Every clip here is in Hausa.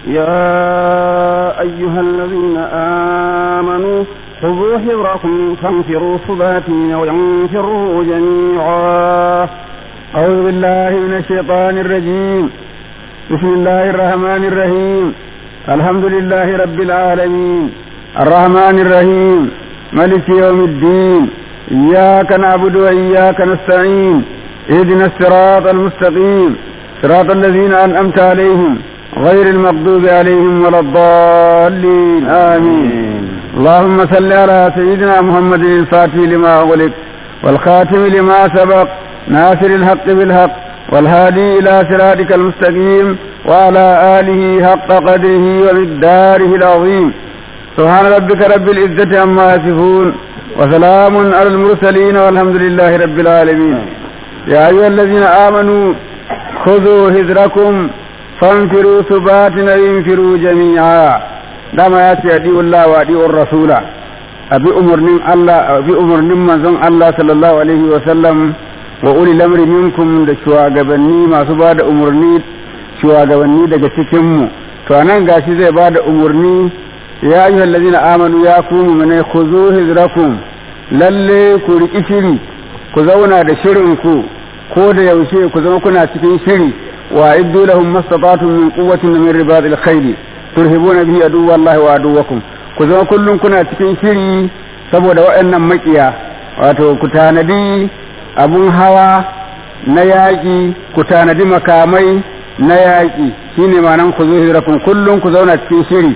يا أيها الذين آمنوا خذوا حذركم فانفروا ثباتين وينفروا جميعا أعوذ بالله من الشيطان الرجيم بسم الله الرحمن الرحيم الحمد لله رب العالمين الرحمن الرحيم ملك يوم الدين إياك نعبد وإياك نستعين اهدنا الصراط المستقيم صراط الذين أنعمت عليهم غير المغضوب عليهم ولا الضالين آمين اللهم صل على سيدنا محمد الفاتح لما أغلق والخاتم لما سبق ناصر الحق بالحق والهادي إلى صراطك المستقيم وعلى آله حق قدره ومقداره العظيم سبحان ربك رب العزة عما يصفون وسلام على المرسلين والحمد لله رب العالمين يا أيها الذين آمنوا خذوا هزركم فانفروا ثبات وانفروا جميعا دama ya ce adi Allah wa adi rasula abi umarnin Allah abi umarnin manzon Allah sallallahu alaihi wa sallam wa uli lamri minkum da shugabanni masu ba da umarni shugabanni daga cikin mu to anan gashi zai ba da umarni ya ayyuhal ladina amanu ya ku mu'mina khuzu hizrakum lalle ku riki shiri ku zauna da shirin ku ko da yaushe ku zama kuna cikin shiri wa iddu lahum mastata'tum min quwwatin min ribatil khayli turhibuna bihi aduwallahi wa aduwakum ku zama kullum kuna cikin shiri saboda waɗannan makiya wato ku tanadi abun hawa na yaƙi ku tanadi makamai na yaƙi shine ma'anan ku zo hijirakum kullum ku zauna cikin shiri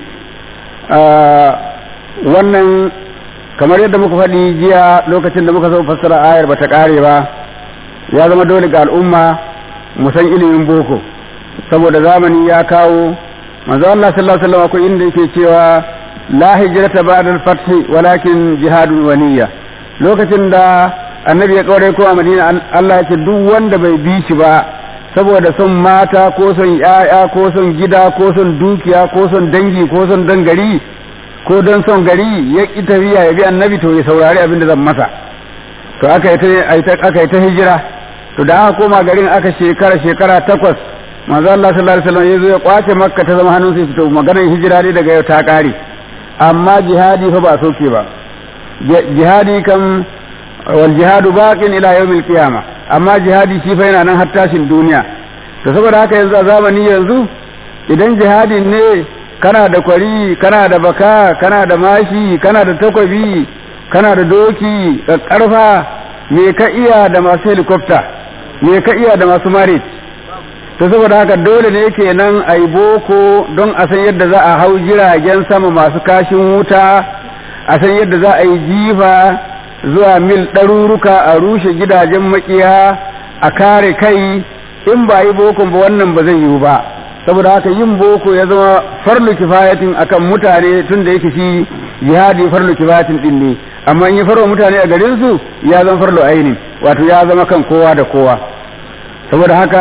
wannan kamar yadda muka faɗi jiya lokacin da muka so fassara ayar bata ƙare ba ya zama dole ga al'umma mu san ilimin boko saboda zamani ya kawo manzo Allah sallallahu alaihi wasallam akwai inda yake cewa la hijrata ba'da al-fath walakin jihadun waniya lokacin da annabi ya kaure ko a Madina Allah ya ce duk wanda bai bi shi ba saboda son mata ko son yaya ko son gida ko son dukiya ko son dangi ko son dangari ko don son gari ya ki tafiya ya bi annabi to ya saurari abin da zan masa to aka yi ta aka yi ta hijira to da aka koma garin aka shekara shekara takwas manzo Allah sallallahu alaihi wasallam yazo ya kwace makka ta zama hannun sai to maganar hijira ne daga yau ta kare amma jihadi fa ba soke ba jihadi kam wal jihadu baqin ila yawmil qiyamah amma jihadi shi fa yana nan har tashin duniya to saboda haka yanzu a zamani yanzu idan jihadin ne kana da kwari kana da baka kana da mashi kana da takwabi kana da doki karfa me ka iya da masu helicopter me ka iya da masu marit to saboda haka dole ne kenan a yi boko don a san yadda za a hau jiragen sama masu kashin wuta a san yadda za a yi jifa zuwa mil ɗaruruka a rushe gidajen makiya a kare kai in ba yi bokon ba wannan ba zai yiwu ba saboda haka yin boko ya zama farlu kifayatin akan mutane tun da yake shi jihadi farlu kifayatin din ne amma in yi farwa mutane a garin su ya zama farlu aini wato ya zama kan kowa da kowa saboda haka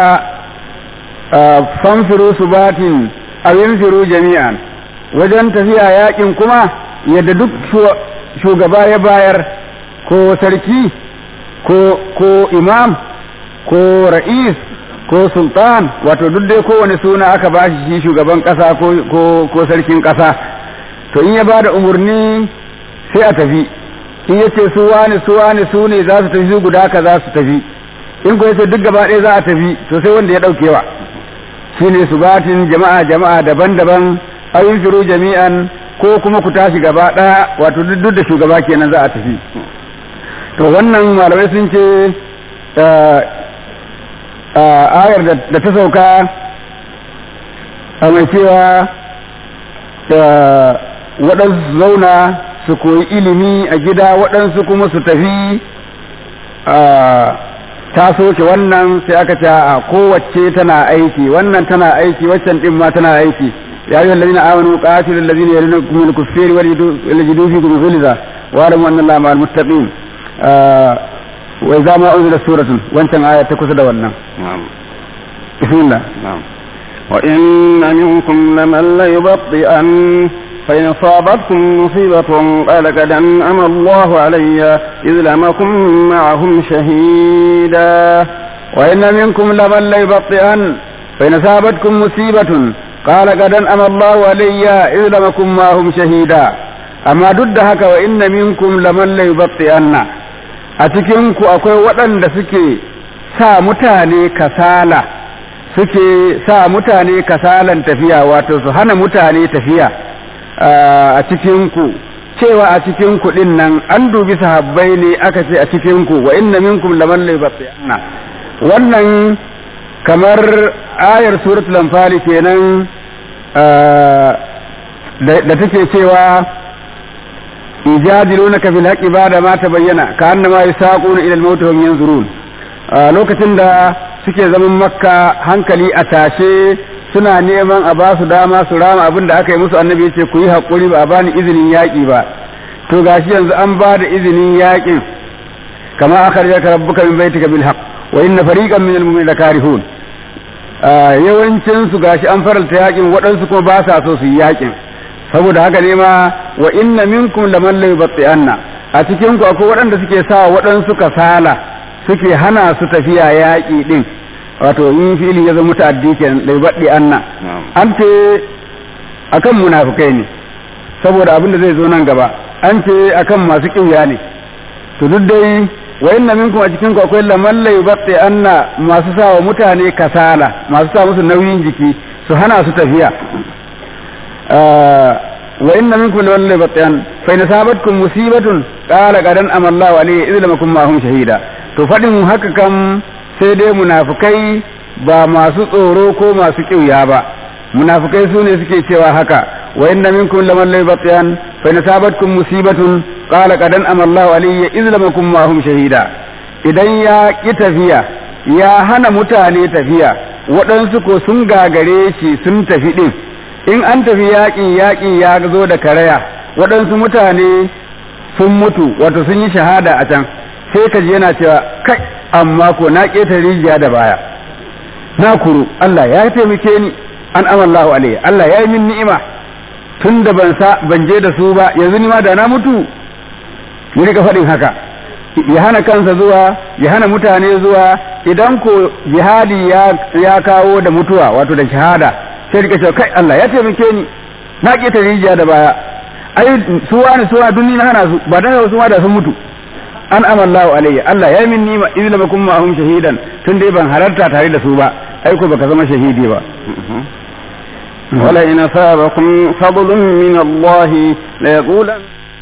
fanfiru subatin abin firu jami'an wajen tafiya yakin kuma yadda duk shugaba ya bayar ko sarki ko ko imam ko ra'is ko sultan wato duk dai kowane suna aka ba shi shugaban kasa ko ko ko sarkin kasa to in ya ba da umarni sai a tafi in yace su wani su wani su ne za su tafi su guda ka za su tafi in ko yace duk gaba ɗaya za a tafi to sai wanda ya ɗaukewa shine subatin jama'a jama'a daban-daban ayin firu jami'an ko kuma ku tashi gaba ɗaya wato duk da shugaba kenan za a tafi to wannan malamai sun ce ayar da ta sauka a mai cewa waɗansu zauna su koyi ilimi a gida waɗansu kuma su tafi ta soke wannan sai aka ce a kowace tana aiki wannan tana aiki waccan din ma tana aiki ya ayyuhal ladina amanu qatilu alladhina yalunukum min al-kuffari wal yajidu fikum ghilza wa alamu anna allaha ma'al muttaqin wa idza ma unzila suratun wancan aya ta kusa da wannan bismillah نعم وإن منكم لمن ليبطئن فإن أصابتكم مصيبة قال قد أنعم الله علي إذ لم أكن معهم شهيدا وإن منكم لمن ليبطئن فإن أصابتكم مصيبة قال قد أنعم الله علي إذ لم أكن معهم شهيدا أما ضد هكا وإن منكم لمن ليبطئن أتكنكو أكوي وطن سكي sa mutane kasala suke sa mutane kasalan tafiya wato su hana mutane tafiya a cikinku cewa a cikinku din nan an dubi sahabbai ne aka ce a cikinku wa inna minkum laman laibatiyanna wannan kamar ayar suratul anfal kenan da take cewa ijadilunaka fil haqqi ba'da ma tabayyana ka annama yasaquna ila al-maut hum yanzurun lokacin da suke zaman makka hankali a tashe suna neman a ba su dama su rama abin da aka yi musu annabi yace ku yi haƙuri ba a bani izinin yaƙi ba to gashi yanzu an ba da izinin yaƙin kama akhrajaka rabbuka min baitika bil haqq wa inna fariqan min al-mu'minina karihun yawancin su gashi an faralta yaƙin waɗansu kuma ba sa so su yi yaƙin saboda haka ne ma wa inna minkum laman la yubti'anna a cikin ku akwai waɗanda suke sa waɗansu kasala suke hana su tafiya yaƙi ɗin wato in fili ya zama ta'addi kenan dai baɗi anna an ce akan munafukai ne saboda abin da zai zo nan gaba an ce akan masu ƙiya ne to duk dai wa inna minkum a cikin ku akwai laman la yubatti anna masu sa wa mutane kasala masu sa musu nauyin jiki su hana su tafiya wa inna minkum laman la yubatti an fa in sabatkum musibatun qala qadan amallahu alayhi idh lam akum ma'hum shahida to faɗin haka kam sai dai munafukai ba masu tsoro ko masu ƙiuya ba munafukai su ne suke cewa haka wa inna minkum laman la yubtiyan fa in sabatkum musibatun qala qad an'ama Allahu alayya idh lam akum ma'hum shahida idan ya ki tafiya ya hana mutane tafiya waɗansu ko sun gagare shi sun tafi din in an tafi yaƙi yaƙi ya zo da karaya waɗansu mutane sun mutu wato sun yi shahada a can sai ka ji yana cewa kai amma ko na keta rijiya da baya na kuru Allah ya taimake ni an amallahu alayhi Allah ya yi min ni'ima tun da ban sa ban je da su ba yanzu ni ma da na mutu ya rika faɗin haka ya hana kansa zuwa ya hana mutane zuwa idan ko jihadi ya ya kawo da mutuwa wato da shahada sai rika cewa kai Allah ya taimake ni na keta rijiya da baya ai suwa ne suwa dun ni na hana su ba dan su ma da sun mutu an amallahu alayya Allah ya min nima idh lam akum ma'hum shahidan tun dai ban halarta tare da su ba ai ko baka zama shahidi ba wala in asabakum fadlun min Allah la yaqulan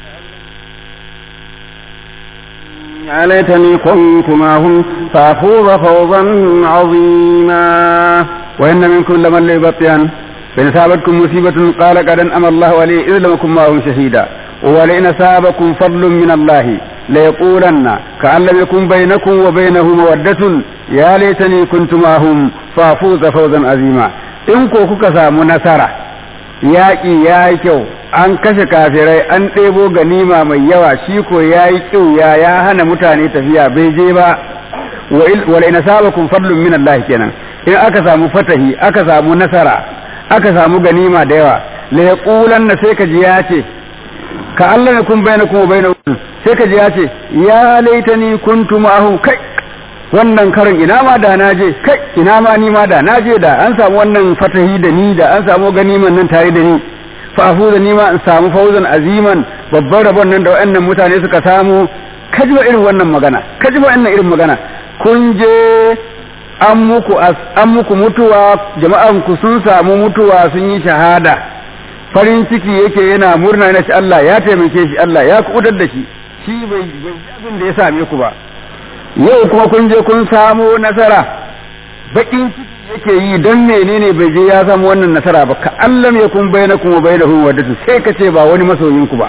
يا ليتني كنت معهم فافوز فوزا عظيما وإن منكم لمن ليبطئن فإن أصابتكم مصيبة قال قد أنعم الله عليه إذ لم أكن معهم شهيدا ولئن أصابكم فضل من الله ليقولن كأن لم يكن بينكم وبينه مودة يا ليتني كنت معهم فافوز فوزا عظيما in ko kuka samu nasara yaƙi ya yi kyau an kashe kafirai an ɗebo ganima mai yawa shi ko ya yi kyau ya ya hana mutane tafiya bai je ba wala ina sabakum fadlun min Allah kenan in aka samu fatahi aka samu nasara aka samu ganima da yawa la yaqulanna sai ka ji ya ce ka Allah ne kun bayyana kuma bayyana sai ka ji ya ce ya laitani kuntu ma'ahu kai wannan karin ina ma da na je kai ina ma ni ma da na je da an samu wannan fatahi da ni da an samu ganiman nan tare da ni fa da ni ma in samu fauzan aziman babban rabon nan da wayannan mutane suka samu kaji ba irin wannan magana kaji ba wannan irin magana kun je an muku an muku mutuwa jama'an ku sun samu mutuwa sun yi shahada farin ciki yake yana murna na shi Allah ya taimake shi Allah ya kuɗar da shi shi bai abin da ya same ku ba yau kuma kun je kun samo nasara bakin ciki yake yi don menene bai je ya samu wannan nasara ba ka Allah ya kun bayyana kuma bayyana hu wadatu sai ka ce ba wani masoyin ku ba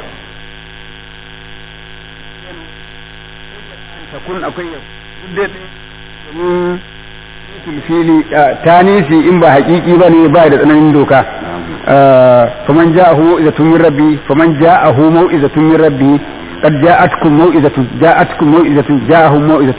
kun akwai fili tanisi in ba hakiki ba ne ba da tsananin doka faman ja'ahu mau'izatun min rabbi faman ja'ahu mau'izatun min rabbi قد جاءتكم موئزة جاءتكم موئزة جاءهم موئزة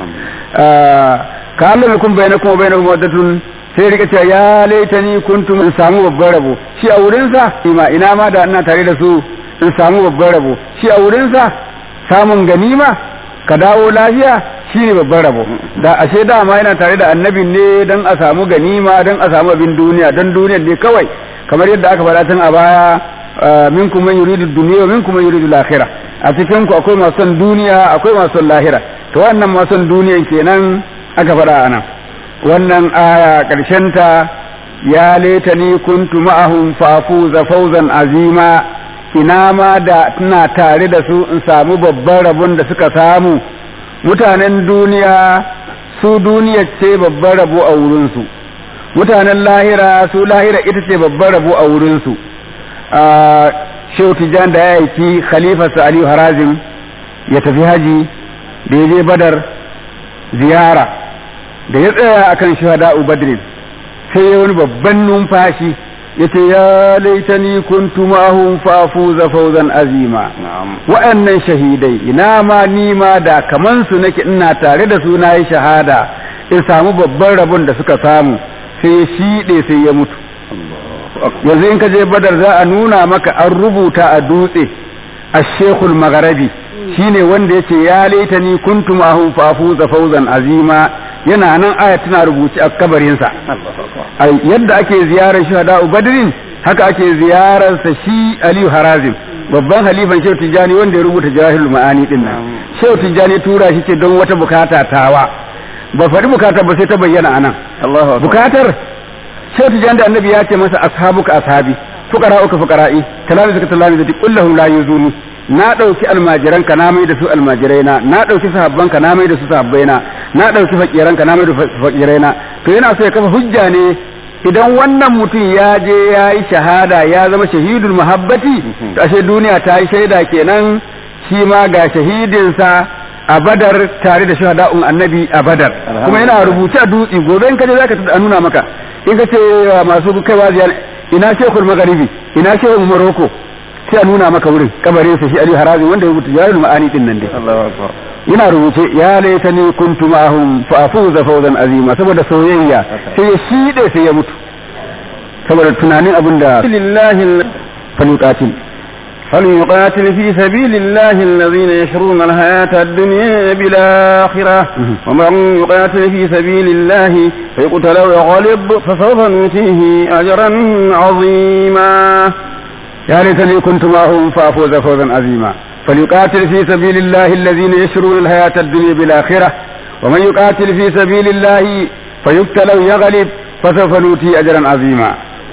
كأن لم يكن بينكم وبينهم مودة sai rika cewa ya laitani kuntum in samu babban rabo shi a wurinsa ima ina ma da ina tare da su in samu babban rabo shi a wurinsa samun ganima ka dawo lafiya shine babban rabo da ashe dama yana tare da annabin ne don a samu ganima don a samu abin duniya don duniyar ne kawai kamar yadda aka faɗa tun a baya minkum man yuridu dunya wa minkum man yuridu al-akhirah a cikin ku akwai masu son duniya akwai masu son lahira to wannan masu son duniyan kenan aka faɗa anan wannan aya karshen ta ya laitani kuntu ma'ahum fafuza fawzan azima ina ma da tana tare da su in samu babban rabon da suka samu mutanen duniya su duniya ce babban rabo a wurinsu mutanen lahira su lahira ita ce babban rabo a wurinsu shehu tijjan da ya aiki khalifarsa aliyu harazim ya tafi haji da ya je badar ziyara da ya tsaya akan shahada badrin sai ya wani babban numfashi yace ya laitani kuntu mahum fafuza fawzan azima wa'annan shahidai ina ma ni ma da kaman su nake ina tare da su nayi shahada in samu babban rabon da suka samu sai ya shide sai ya mutu yanzu in ka je badar za a nuna maka an rubuta a dutse ashekul magharabi shine wanda yace ya laitani kuntu mahum fafuza fawzan azima yana nan aya tana rubuci a kabarinsa yadda ake ziyarar shuhada badrin haka ake ziyarar sa shi aliyu harazim babban halifan shehu tijjani wanda ya rubuta jahilul ma'ani din nan shehu tijjani tura shi ce don wata bukata tawa ba faɗi bukatar ba sai ta bayyana anan bukatar shehu tijjani da annabi ya ce masa ashabuka ashabi fuqara'uka fuqara'i talami zaka talami zati kullahum la yuzuni na ɗauki almajiranka na mai da su almajiraina na ɗauki sahabbanka na mai da su sahabbaina na ɗauki fakiranka na mai da fakiraina to yana so ya kafa hujja ne idan wannan mutum ya je ya yi shahada ya zama shahidul muhabbati to ashe duniya ta yi shaida kenan shi ma ga shahidinsa a badar tare da shahada'un annabi a badar kuma yana rubuce a dutse gobe in ka je zaka tada nuna maka in ka ce masu kaiwa ziyara ina shekul magharibi ina shekul morocco sai a nuna maka wurin kabarin sa shi Ali Harazi wanda ya rubuta jawahirul ma'ani din nan dai yana rubuce ya laitani kuntu ma'ahum fa afuza fawzan azima saboda soyayya sai ya shide sai ya mutu saboda tunanin abin da lillahi falyuqatil فليقاتل في سبيل الله الذين يشرون الحياة الدنيا بالآخرة ومن يقاتل في سبيل الله فيقتل ويغلب فسوف نؤتيه أجرا عظيما يا ليتني كنت معهم فافوز فوزا عظيما فليقاتل في سبيل الله الذين يشرون الحياة الدنيا بالآخرة ومن يقاتل في سبيل الله فيقتل أو يغلب فسوف نؤتي أجرا عظيما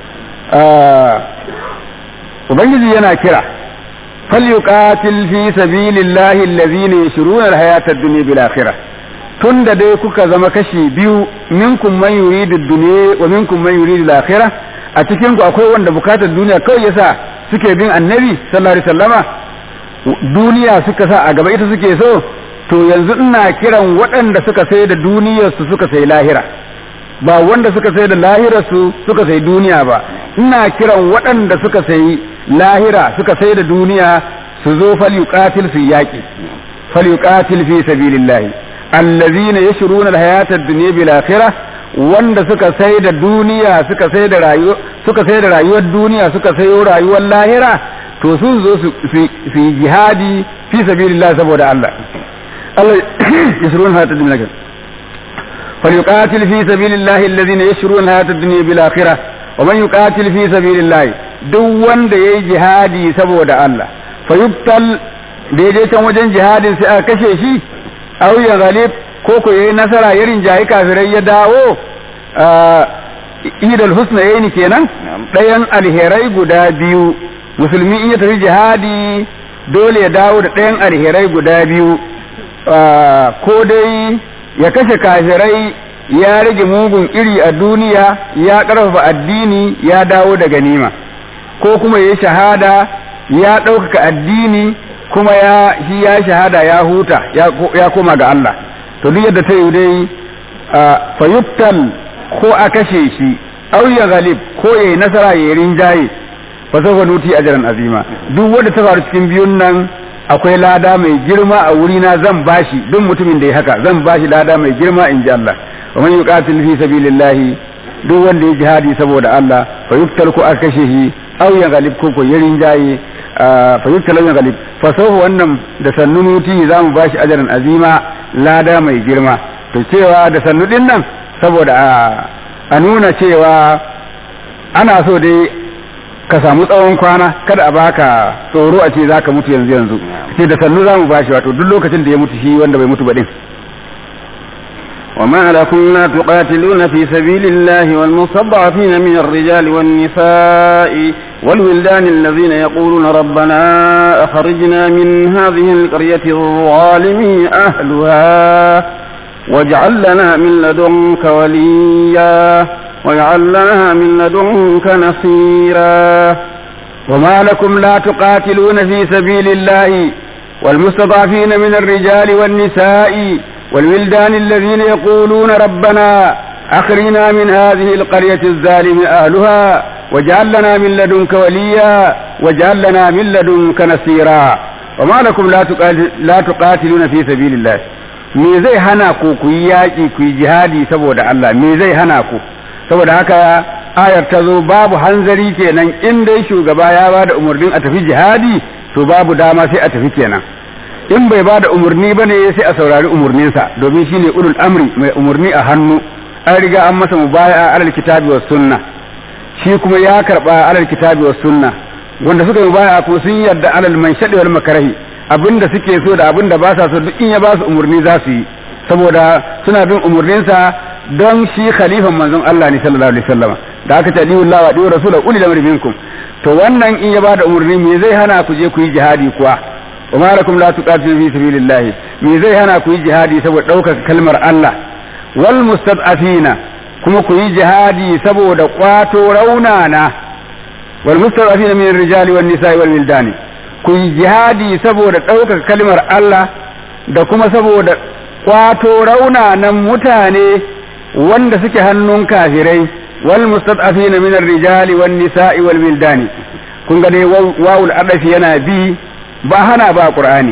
ubangiji yana kira falyuqatil fi sabilillahi allazina yashruna alhayata ad-dunya bil akhirah tunda dai kuka zama kashi biyu minkum man yuridu ad-dunya wa minkum man yuridu al-akhirah a cikin ku akwai wanda bukatar duniya kawai yasa suke bin annabi sallallahu alaihi wasallama duniya suka sa a gaba ita suke so to yanzu ina kiran waɗanda suka sai da duniyar su suka sai lahira ba wanda suka sai da lahirar su suka sai duniya ba ina kiran waɗanda suka sai lahira suka sai da duniya su zo falyuqatil su yaki falyuqatil fi sabilillah allazina yashruna alhayata ad-dunya bil akhirah wanda suka sai da duniya suka sai da rayuwa suka sai da rayuwar duniya suka sayo rayuwar lahira to sun zo su yi jihadi fi sabilillah saboda Allah Allah yashruna alhayata ad-dunya فليقاتل في سبيل الله الذين يشرون الحياة الدنيا بالآخرة ومن يقاتل في سبيل الله duk wanda ya yi jihadi saboda Allah fayubtal da ya je can wajen jihadin sai aka kashe shi aw ya galib ko ko yayi nasara ya rinjayi kafirai ya dawo idal husna yayi kenan ɗayan alherai guda biyu musulmi in ya tafi jihadi dole ya dawo da ɗayan alherai guda biyu ko dai ya kashe kafirai ya rage mugun iri a duniya ya ƙarfafa addini ya dawo da ganima ko kuma ya shahada ya ɗaukaka addini kuma ya shi ya shahada ya huta ya koma ga Allah to duk yadda ta yi dai fayuttal ko a kashe shi au ya galib ko ya yi nasara ya yi rinjaye fa sawfa nuti ajran azima duk wanda ta faru cikin biyun nan akwai lada mai girma a wurina zan bashi duk mutumin da ya haka zan bashi lada mai girma in ji Allah wa man yuqatil fi sabilillahi duk wanda ya jihadi saboda Allah fa yuftal ko aka kashe shi aw ya galib ko ko yarin jaye fa yuftal ya galib fa sawfa wannan da sannunuti za mu bashi ajran azima lada mai girma to cewa da sannu din nan saboda a nuna cewa ana so dai ka samu tsawon kwana kada a baka tsoro a ce za ka mutu yanzu yanzu ce da sannu za mu bashi wato duk lokacin da ya mutu shi wanda bai mutu ba din وما لكم لا تقاتلون في سبيل الله والمستضعفين من الرجال والنساء والولدان الذين يقولون ربنا أخرجنا من هذه القرية الظالم أهلها واجعل لنا من لدنك وليا واجعل لنا من لدنك نصيرا وما لكم لا تقاتلون في سبيل الله والمستضعفين من الرجال والنساء والولدان الذين يقولون ربنا أخرجنا من هذه القرية الظالم أهلها واجعل لنا من لدنك وليا واجعل لنا من لدنك نصيرا وما لكم لا, تقاتل لا تقاتلون في سبيل الله me zai hana ku ku yi yaƙi ku yi jihadi saboda Allah me zai hana ku saboda haka ayar ta zo babu hanzari kenan in dai shugaba ya ba da umarnin a tafi jihadi to babu dama sai a tafi kenan in bai ba da umarni ba ne sai a saurari umarninsa domin shi ne ulul amri mai umarni a hannu an riga an masa mubaya alal kitabi was sunna shi kuma ya karba alal kitabi was sunna wanda suka mubaya ko sun yarda alal man shadi wal makarahi abinda suke so da abinda ba sa so duk in ya ba su umarni za su yi saboda suna bin umarninsa don shi khalifan manzon Allah ne sallallahu alaihi wasallam da aka ce lillahi wa diyu rasul ulil amri minkum to wannan in ya ba da umarni me zai hana ku je ku yi jihadi kuwa وما لكم لا تقاتلوا في سبيل الله me zai hana ku yi jihadi saboda ɗaukaka kalmar Allah wal mustad'afina kuma ku yi jihadi saboda kwato raunana wal mustad'afina min rijali wan nisa'i wal wildani ku yi jihadi saboda ɗaukaka kalmar Allah da kuma saboda kwato raunanan mutane wanda suke hannun kafirai wal mustad'afina min rijali wan nisa'i wal wildani kun ga dai wawul adafi yana bi ba hana ba qur'ani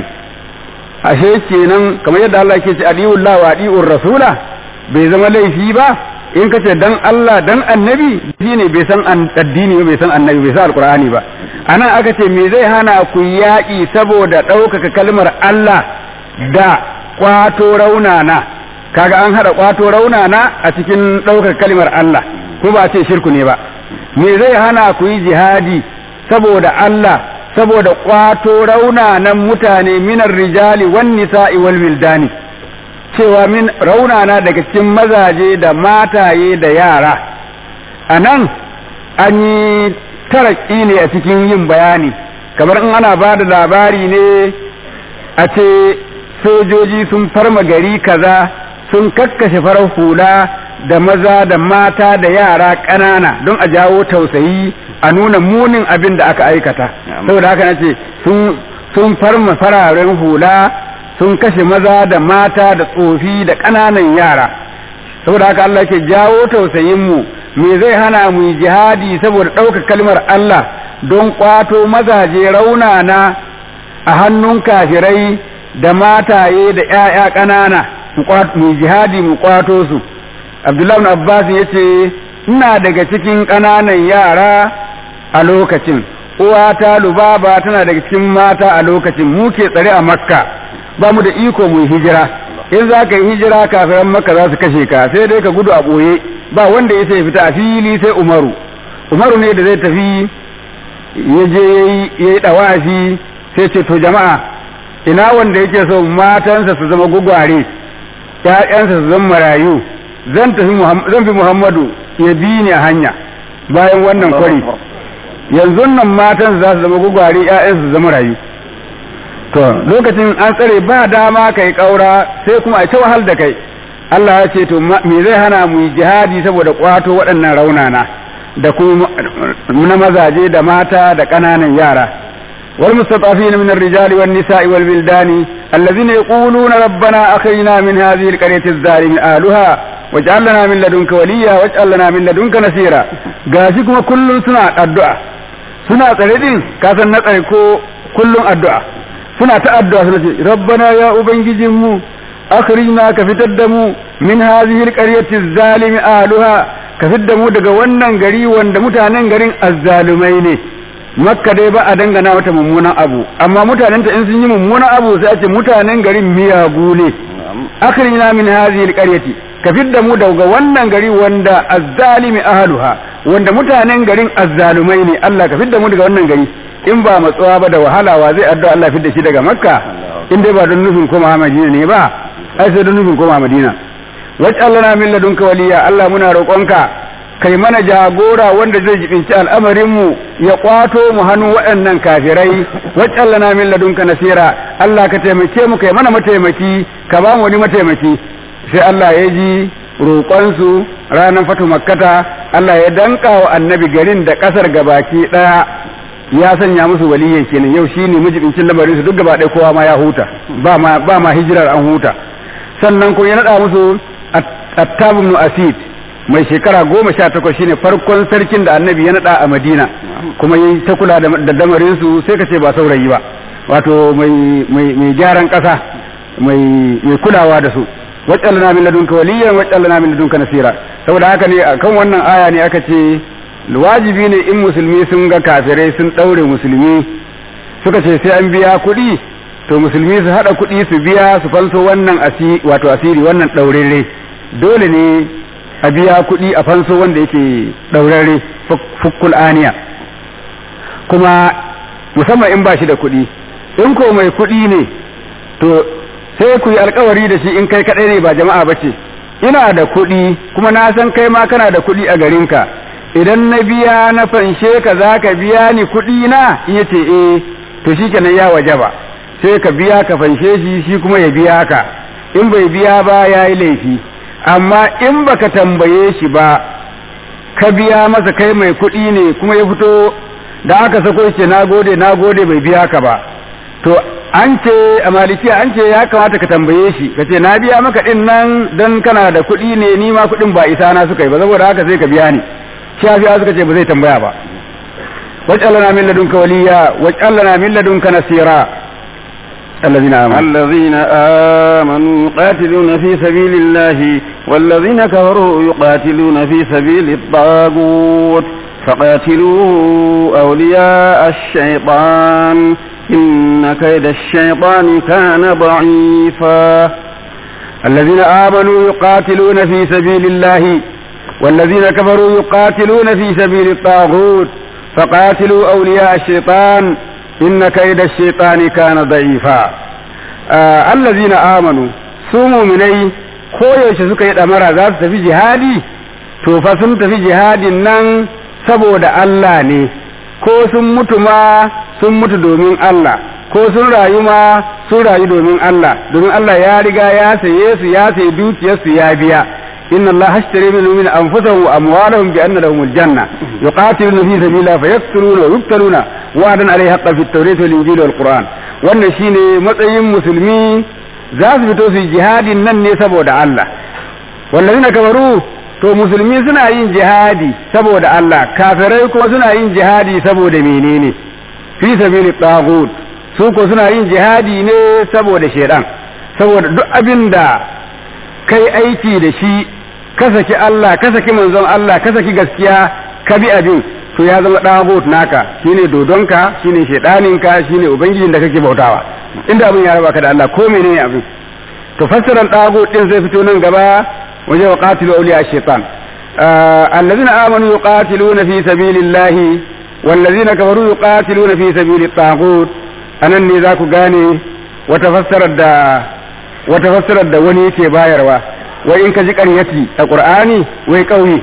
ashe kenan kamar yadda Allah ke ce adiyullah wa adiyur rasula bai zama laifi ba in kace dan Allah dan annabi shine bai san addini bai san annabi bai san alqur'ani ba anan aka ce me zai hana ku yaƙi saboda ɗaukaka kalmar Allah da kwato raunana kaga an hada kwato raunana a cikin ɗaukaka kalmar Allah ko ba ce shirku ne ba me zai hana ku yi jihadi saboda Allah saboda kwato raunanan mutane minar rijali wan nisa'i wal wildani cewa min raunana daga cikin mazaje da mataye da yara a nan an yi taraki ne a cikin yin bayani kamar in ana ba da labari ne a ce sojoji sun farma gari kaza sun kakkashe farar hula da maza da mata da yara ƙanana don a jawo tausayi a nuna munin abin da aka aikata saboda haka nace sun sun farma fararen hula sun kashe maza da mata da tsofi da ƙananan yara saboda haka Allah ke jawo tausayin mu me zai hana mu yi jihadi saboda ɗaukar kalmar Allah don ƙwato mazaje raunana a hannun kafirai da mataye da ‘ya'ya ƙanana mu jihadi mu ƙwato su Abdullahi Abbas ya ce ina daga cikin ƙananan yara a lokacin uwata lubaba tana daga cikin mata a lokacin mu ke tsare a makka ba mu da iko mu hijira in za ka yi hijira kafiran makka za su kashe ka sai dai ka gudu a ɓoye ba wanda ya sai fita a fili sai umaru umaru ne da zai tafi ya je ya yi ɗawafi sai ce to jama'a ina wanda yake so matansa su zama gugware ƴaƴansa su zama marayu zan tafi zan fi muhammadu ya bi ni a hanya bayan wannan kwari yanzu nan matan za su zama gugware ƴaƴan su zama rayu to lokacin an tsare ba dama kai kaura sai kuma a ta wahal da kai Allah ya ce to me zai hana mu yi jihadi saboda kwato waɗannan raunana da kuma na mazaje da mata da ƙananan yara wal mustatafin min ar-rijali wan nisa'i wal wildani alladhina yaquluna rabbana akhrijna min hadhihi al-qaryati adh-dhalimi ahluha waj'al lana min ladunka waliya waj'al lana min ladunka nasira gashi kuma kullun suna addu'a suna tsare din ka san na tsare ko kullun addu'a suna ta addu'a suna ce rabbana ya ubangijin mu akhrijna ka fitar da mu min hadhihi alqaryati zalimi ahluha ka fitar da mu daga wannan gari wanda mutanen garin azzalumai ne makka dai ba a dangana mata mummunan abu amma mutanen ta in sun yi mummunan abu sai a ce mutanen garin miyagu ne akhrijna min hadhihi alqaryati ka fidda mu daga wannan gari wanda azzalimi ahluha wanda mutanen garin azzalumai ne Allah ka fidda mu daga wannan gari in ba matsuwa ba da wahala wa zai addu'a Allah fidda shi daga makka in dai ba don nufin koma madina ne ba ai sai don nufin koma madina waj'alna min ladunka waliya Allah muna roƙonka kai mana jagora wanda zai jibinci al'amarin mu ya kwato mu hannun waɗannan kafirai waj'alna min ladunka nasira Allah ka taimake mu kai mana mataimaki ka ba mu wani mataimaki sai Allah ya ji roƙonsu ranar fatu makkata Allah ya danka wa annabi garin da ƙasar gabaki ɗaya ya sanya musu waliyan kenan yau shine mijibincin lamarin su duk gaba ɗaya kowa ma ya huta ba ma ba ma hijirar an huta sannan ko ya nada musu attab ibn asid mai shekara goma sha takwas shine farkon sarkin da annabi ya nada a madina kuma yi ta kula da lamarin su sai ka ce ba saurayi ba wato mai mai gyaran ƙasa mai mai kulawa da su waj'alna min ladunka waliyan waj'alna min ladunka nasira saboda haka ne akan wannan aya ne aka ce wajibi ne in musulmi sun ga kafirai sun ɗaure musulmi suka ce sai an biya kuɗi to musulmi su haɗa kuɗi su biya su fanso wannan asiri wato asiri wannan ɗaurere dole ne a biya kuɗi a fanso wanda yake ɗaurere fukkul aniya kuma musamman in ba shi da kuɗi in ko mai kuɗi ne to sai ku yi alkawari da shi in kai kaɗai ne ba jama'a ba ce ina da kuɗi kuma na san kai ma kana da kuɗi a garinka idan na biya na fanshe ka za ka biya ni kuɗi na iya ce eh to shi kenan ya waje ba sai ka biya ka fanshe shi shi kuma ya biya ka in bai biya ba ya yi laifi amma in baka tambaye shi ba ka biya masa kai mai kuɗi ne kuma ya fito da aka sako ce na gode na gode bai biya ka ba to an ce a malikiya an ce ya kamata ka tambaye shi ka ce na biya maka ɗin nan don kana da kuɗi ne ni ma kuɗin ba isa na suka yi ba saboda haka sai ka biya ni shafi'a suka ce ba zai tambaya ba waj'alna min ladunka waliya waj'alna min ladunka nasira الذين آمنوا الذين آمنوا يقاتلون في سبيل الله والذين كفروا يقاتلون في سبيل الطاغوت فقاتلوا أولياء الشيطان إن كيد الشيطان كان ضعيفا الذين آمنوا يقاتلون في سبيل الله والذين كفروا يقاتلون في سبيل الطاغوت فقاتلوا أولياء الشيطان إن كيد الشيطان كان ضعيفا آه الذين آمنوا سوموا مني koyaushe suka yi ɗamara za su tafi jihadi to fa sun tafi jihadin nan saboda Allah ne ko sun mutu ma sun mutu domin Allah ko sun rayu ma sun rayu domin Allah domin Allah ya riga ya saye su ya sayi dukiyarsu ya biya inna Allah hashtari min min anfusahum wa amwalahum bi anna lahumul janna yuqatiluna fi sabilillah fayaqtuluna wa yuqtaluna wa'dan alayhi haqqan fit tawrati wal injili wal qur'an wannan shine matsayin musulmi za su fito su jihadin nan ne saboda Allah wallazina kafaru to musulmi suna yin jihadi saboda Allah kafirai kuma suna yin jihadi saboda menene fi sabili tagut su ko suna yin jihadi ne saboda shedan saboda duk abin da kai aiki da shi ka saki Allah ka saki manzon Allah ka saki gaskiya ka bi abin to ya zama tagut naka shine dodonka shine shedaninka shine ubangijin da kake bautawa inda abin ya raba ka da Allah ko menene abin to fassaran tagut din zai fito nan gaba waje wa qatilu awliya shaitan الذين آمنوا يقاتلون في سبيل الله والذين كفروا يقاتلون في سبيل الطاغوت anan ne za ku gane wata fassarar da wata fassarar da wani yake bayarwa wai in ka ji ƙaryati a ƙur'ani wai ƙauye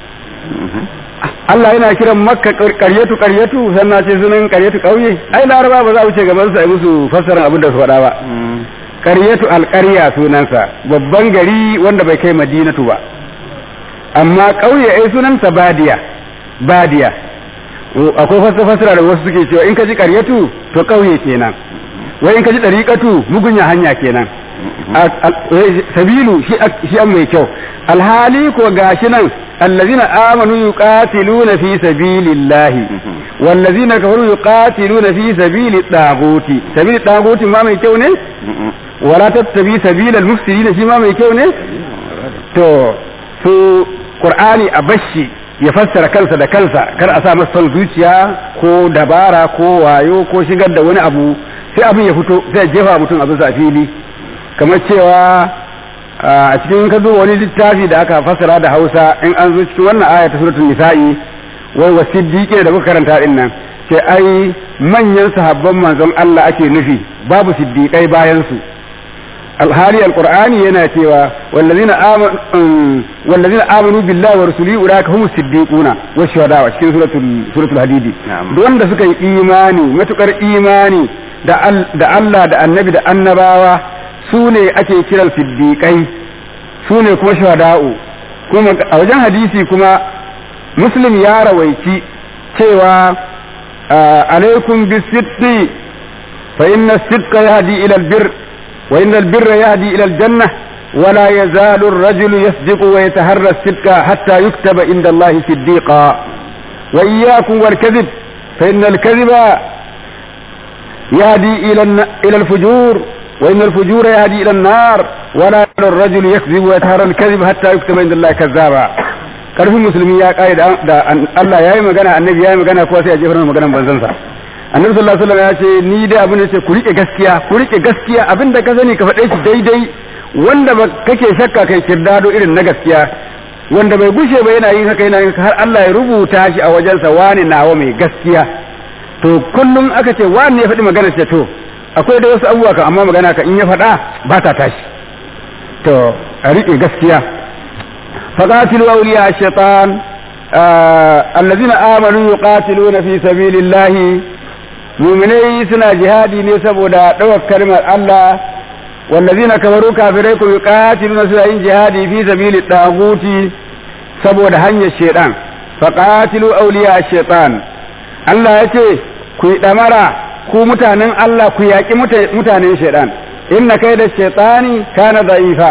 Allah yana kiran makka ƙaryatu ƙaryatu sannan ce sunan ƙaryatu ƙauye ai laraba ba za a wuce gaban su ai musu fassarar abin da su faɗa ba ƙaryatu alƙarya sunansa babban gari wanda bai kai madinatu ba amma ƙauye ai sunansa badiya badiya akwai wasu fasira da wasu suke cewa in ka ji ƙaryatu to ƙauye kenan wai in ka ji ɗariƙatu mugunya hanya kenan sabilu shi an mai kyau alhali ko gashi nan allazina amanu yuqatiluna fi sabilillahi wallazina kafaru yuqatiluna fi sabili taguti sabili taguti ma mai kyau ne wala tattabi sabilal mufsidin shi ma mai kyau ne to su qur'ani a bashi ya fassara kansa da kansa kar a sa masa son zuciya ko dabara ko wayo ko shigar da wani abu sai abin ya fito sai jefa mutum abin sa fili kamar cewa a cikin ka duba wani littafi da aka fassara da Hausa in an zo cikin wannan aya ta suratul nisa'i wai wasiddiqi da muka karanta din nan ce ai manyan sahabban manzon Allah ake nufi babu siddiqai bayan su alhali alqur'ani yana cewa wallazina amanu wallazina amanu billahi wa rasulihi ulaika humus siddiquna wa shuhada wa cikin suratul suratul hadidi wanda suka yi imani matukar imani da da Allah da annabi da annabawa su ne ake kiran siddiqai su ne kuma shuhada'u kuma a wajen hadisi kuma muslim ya rawaici cewa alaikum bisiddi fa inna sidqa yahdi ila albir wa inna albirra yahdi ila aljanna ولا يزال الرجل يصدق ويتهرى الصدق حتى يكتب عند الله صديقا وإياكم والكذب فإن الكذب يهدي إلى إلى الفجور وإن الفجور يهدي إلى النار ولا يزال الرجل يكذب ويتهرى الكذب حتى يكتب عند الله كذابا karfin musulmi ya kare da Allah ya yi magana annabi ya yi magana kuwa sai a jefar maganan banzansa annabi sallallahu alaihi wasallam ya ce ni da abin da ce ku rike gaskiya ku rike gaskiya abin da ka sani ka faɗe shi daidai wanda ba kake shakka kai kirdado irin na gaskiya wanda bai gushe ba yana yin haka yana yin har Allah ya rubuta shi a wajensa wani nawa mai gaskiya to kullum aka ce wani ya faɗi magana ce to akwai da wasu abubuwa kan amma magana ka in ya faɗa ba ta tashi to a riƙe gaskiya فقاتلوا أولياء الشيطان آه الذين آمنوا يقاتلون في سبيل الله مؤمني سنا جهادي نسبوا دا دوك كلمة الله والذين كفروا كافريكم يقاتلون سنا جهادي في سبيل الطاغوت سبوا دا هنيا الشيطان فقاتلوا أولياء الشيطان الله يتي كي دمرا ku mutanen Allah ku yaƙi mutanen shaidan inna kai da shaitani kana da'ifa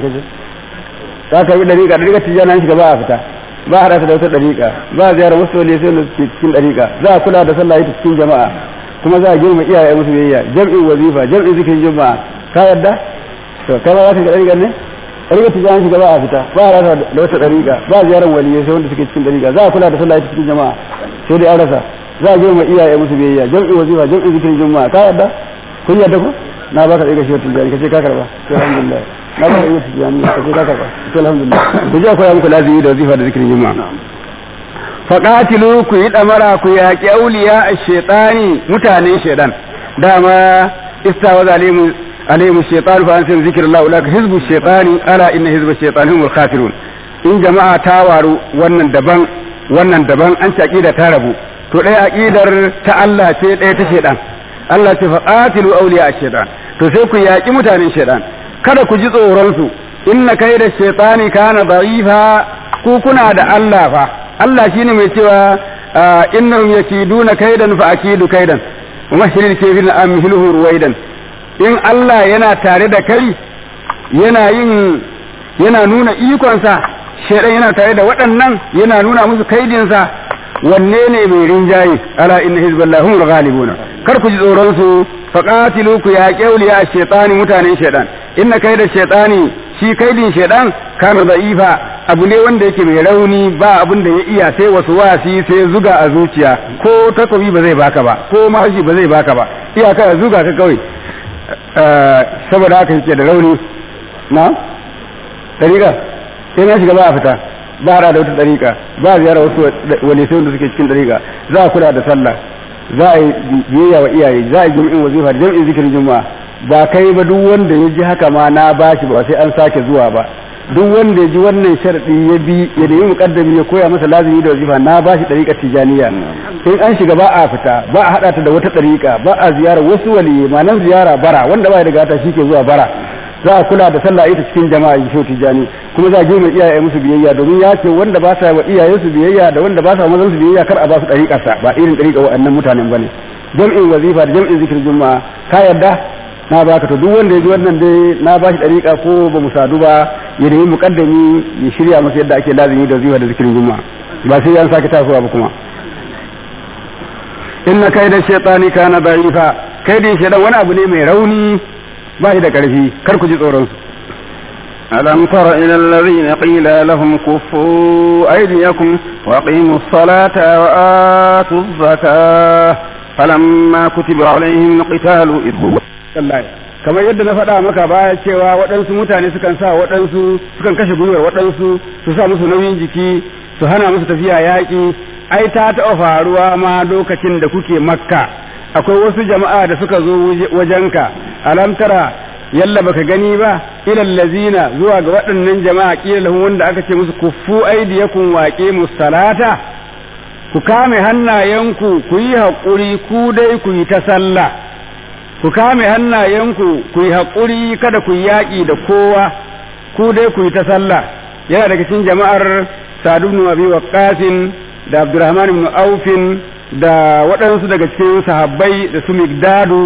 za ka bi dariƙa dariƙa tijjana shiga ba a fita ba a rasa da wata dariƙa ba a ziyarar wasu wale sai da suke cikin dariƙa za a kula da sallah ita cikin jama'a kuma za a girma iyaye musu biyayya jam'in wazifa jam'in zikirin juma'a ka yarda to kai ba za ka ga dariƙa ne dariƙa tijjana shiga ba a fita ba a rasa da wata dariƙa ba a ziyarar waliyai sai wanda suke cikin dariƙa za a kula da sallah ita cikin jama'a sai dai an rasa za a girma iyaye musu biyayya jam'in wazifa jam'in zikirin juma'a ka yarda kun yarda ko na baka dariƙa shi wata tijjani ka ce ka karba alhamdulillah na ba iya tijani ka ce ka karba to alhamdulillah ku je koya muku lazimi da wazifa da zikirin juma'a faqatilu ku yi damara ku yaqi awliya ash-shaytani mutanen shaytan dama istawa zalimu alayhi ash-shaytan fa ansin zikrullah ulaka hizbu ash-shaytani ala inna hizba ash-shaytani humul khasirun in jama'a ta waru wannan daban wannan daban an ci aqida ta rabu to ɗaya aqidar ta Allah ce ɗaya ta shaytan Allah ce faqatilu awliya ash-shaytan to sai ku yaqi mutanen shaytan kada ku ji tsoronsu inna kai da shaitani kana da'ifa ku kuna da Allah fa Allah shine mai cewa innahum yakiduna kaidan fa akidu kaidan wa mahshiril kafirin amhiluhu ruwaidan in Allah yana tare da kai yana yin yana nuna ikonsa shaitan yana tare da waɗannan yana nuna musu kaidinsa wanne ne mai rinjaye ala inna hizballahi hum ghalibuna kar ku ji tsoron su faqatilu ku ya qawliya ash-shaytani mutanen shaytan inna kaida shaytani shi kaidin shaytan kana da'ifa abu ne wanda yake mai rauni ba abin da ya iya sai wasu wasi sai zuga a zuciya ko takobi ba zai baka ba ko mahaji ba zai baka ba iyaka zuga ka kawai saboda haka yake da rauni na dariƙa sai na shiga ba a fita ba da wata dariƙa ba ziyara wasu wani sai wanda suke cikin dariƙa za a kula da sallah za a yi biyayya wa iyaye za a yi jami'in wazifa da jami'in zikirin juma'a ba kai ba duk wanda ya ji haka ma na bashi ba sai an sake zuwa ba duk wanda ya ji wannan sharadi ya bi ya nemi muqaddami ya koya masa lazimi da wazifa na bashi dariƙar tijaniya in an shiga ba a fita ba a hada ta da wata dariƙa ba a ziyara wasu waliyi ma nan ziyara bara wanda ba ya da gata shi ke zuwa bara za a kula da sallah ita cikin jama'a yi shoti jani kuma za a girma iyaye musu biyayya domin ya ce wanda ba sa wa iyaye su biyayya da wanda ba sa mazan su biyayya kar a ba su dariƙar sa ba irin dariƙa wa'annan mutanen bane jam'in wazifa da jam'in zikir juma'a ka yarda na baka to duk wanda ya ji wannan dai na ba shi dariƙa ko ba mu sadu ba ya nemi muqaddami ya shirya masa yadda ake lazimi da wazifa da zikirin juma'a ba sai an sake tasowa ba kuma inna kaida shaytani kana da'ifa kaidin shaytan wani abu ne mai rauni ba shi da ƙarfi kar ku ji tsoron su ألم تر إلى الذين قيل لهم كفوا أيديكم وأقيموا الصلاة وآتوا الزكاة فلما كتب عليهم القتال إذ kamar yadda na faɗa maka baya cewa waɗansu mutane sukan sa waɗansu sukan kashe gwiwar waɗansu su sa musu nauyin jiki su hana musu tafiya yaƙi ai ta taɓa faruwa ma lokacin da kuke makka akwai wasu jama'a da suka zo wajenka alam tara yalla baka gani ba ilal lazina zuwa ga waɗannan jama'a kila lahum wanda aka ce musu kuffu aydiyakum waqi musallata ku kame hannayenku ku yi haƙuri ku dai ku yi ta sallah ku kame hannayenku ku yi haƙuri kada ku yi yaƙi da kowa ku dai ku yi ta sallah yana daga cikin jama'ar Sa'd ibn Abi Waqqas da Abdurrahman ibn Auf da waɗansu daga cikin sahabbai da su Migdadu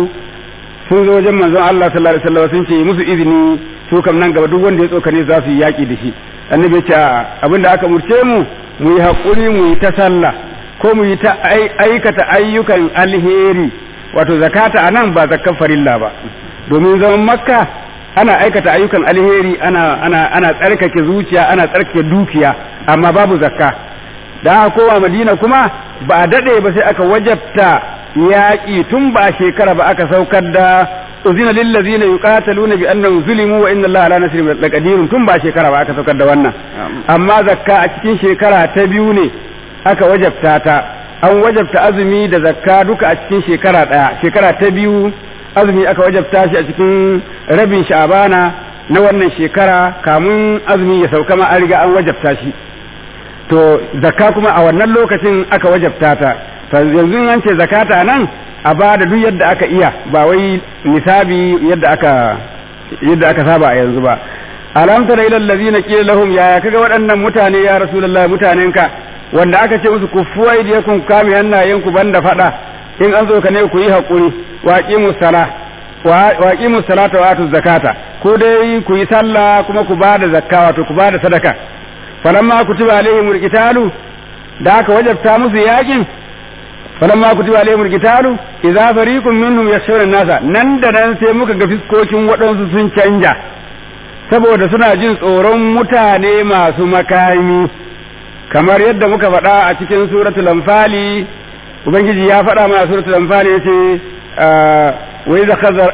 sun zo wajen manzon Allah sallallahu alaihi wasallam sun ce musu izini su kam nan gaba duk wanda ya tsokane za su yi yaƙi da shi annabi ya ce abinda aka murce mu mu yi haƙuri mu yi ta sallah ko mu yi ta aikata ayyukan alheri wato zakata anan ba zakkan farilla ba domin zaman makka ana aikata ayyukan alheri ana ana ana tsarkake zuciya ana tsarkake dukiya amma babu zakka da aka kowa madina kuma ba a dade ba sai aka wajabta yaƙi tun ba shekara ba aka saukar da uzina lil ladzina yuqataluna bi annahum zulimu wa inna allaha ala nasrihim laqadirun tun ba shekara ba aka saukar da wannan amma zakka a cikin shekara ta biyu ne aka wajabta ta an wajabta azumi da zakka duka a cikin shekara ɗaya shekara ta biyu azumi aka wajabta shi a cikin rabin sha'abana na wannan shekara kamun azumi ya sauka ma an riga an wajabta shi to zakka kuma a wannan lokacin aka wajabta ta yanzu an ce zakata nan a ba da duk yadda aka iya ba wai nisabi yadda aka yadda aka saba a yanzu ba alam tara ila allazina qila lahum ya kaga waɗannan mutane ya rasulullahi mutanenka wanda aka ce musu kufu aidiyakum kame hannayenku banda fada in an zo ka ne ku yi hakuri waqimus sala waqimus salata wa atuz zakata ko dai ku yi sallah kuma ku bada zakka wato ku bada sadaka falamma kutiba alaihimul qitalu da aka wajabta musu yakin falamma kutiba alaihimul qitalu idza fariqun minhum yakhshawna nasa nan da nan sai muka ga fiskokin waɗansu sun canja saboda suna jin tsoron mutane masu makami kamar yadda muka faɗa a cikin suratul anfali ubangiji ya faɗa mana suratul anfali yace wa idza khazar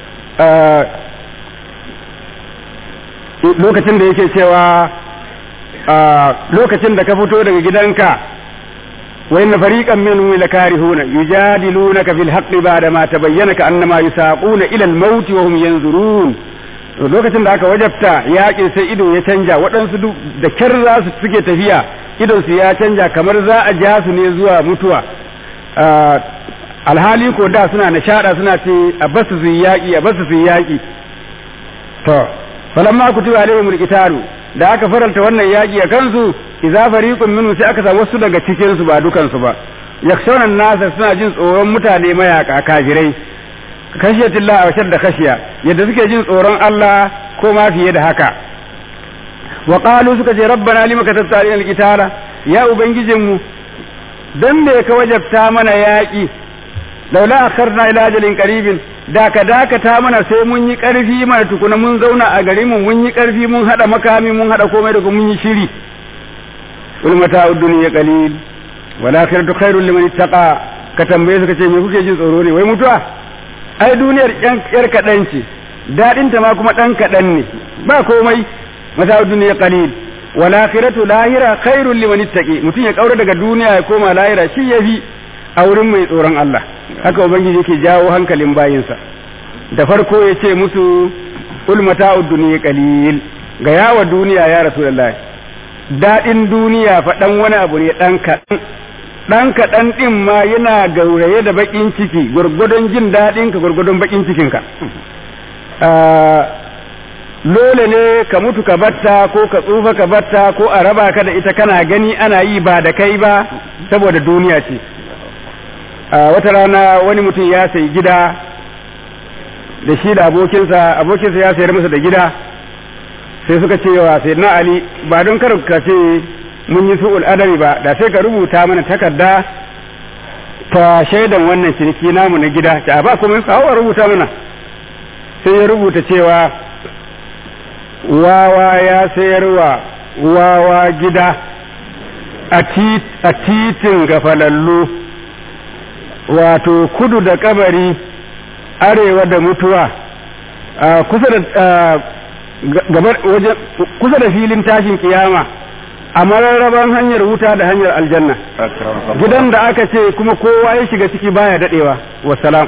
lokacin da yake cewa lokacin da ka fito daga gidanka wa inna fariqan minhum lakarihuna yujadilunaka fil haqqi ba'da ma tabayyana ka annama yusaquna ila al-maut wa hum yanzurun lokacin da aka wajabta yaƙin sai ido ya canja waɗansu da kyar za su suke tafiya idonsu ya canja kamar za a ja su ne zuwa mutuwa alhali ko da suna nishaɗa suna ce a basu su yaƙi a basu su yaƙi to falamma kutiba alaihim alqitalu da aka faranta wannan yaƙi a kansu idza fariqun minhum sai aka samu wasu daga cikin su ba dukan su ba yakshawna nasa suna jin tsoron mutane mayaka kafirai kashiyatillah a da kashiya yadda suke jin tsoron Allah ko ma fiye da haka wa qalu suka ce rabbana lima katabta alaina alqitala ya ubangijinmu dan me ka wajabta mana yaki laula akharna ila ajalin qaribin da ka dakata mana sai mun yi karfi mana tukuna mun zauna a garin mu mun yi karfi mun hada makami mun hada komai da mun yi shiri ul mata'ud dunya qalil wal akhiratu khairul liman ittaqa ka tambaye suka ce me kuke jin tsoro ne wai mutuwa ai duniyar yar kaɗan ce daɗinta ma kuma ɗan kaɗan ne ba komai mata duniya qalil wal akhiratu lahira khairul liman ittaqi mutum ya kaura daga duniya ya koma lahira shi yafi a wurin mai tsoron Allah haka ubangiji yake jawo hankalin bayinsa da farko ya ce musu ul mata'ud dunya qalil ga yawa duniya ya rasulullahi daɗin duniya fa dan wani abu ne dan kaɗan ɗan kaɗan ɗin ma yana gauraye da baƙin ciki gwargwadon jin daɗinka gwargwadon baƙin cikinka dole ne ka mutu ka batta ko ka tsufa ka batta ko a raba ka da ita kana gani ana yi ba da kai ba saboda duniya ce wata rana wani mutum ya sayi gida da shi da abokinsa abokinsa ya sayar masa da gida sai suka ce wa sai na ali ba don kar ka ce mun yi su'ul adabi ba da sai ka rubuta mana takarda ta shaidan wannan ciniki namu na gida ta ba kuma kawo rubuta mana sai ya rubuta cewa wawa ya sayarwa wawa gida a titin gafalallu wato kudu da kabari arewa da mutuwa kusa da gabar wajen kusa da filin tashin kiyama a mararraban hanyar wuta da hanyar aljanna gidan da aka ce kuma kowa ya shiga ciki baya dadewa wassalam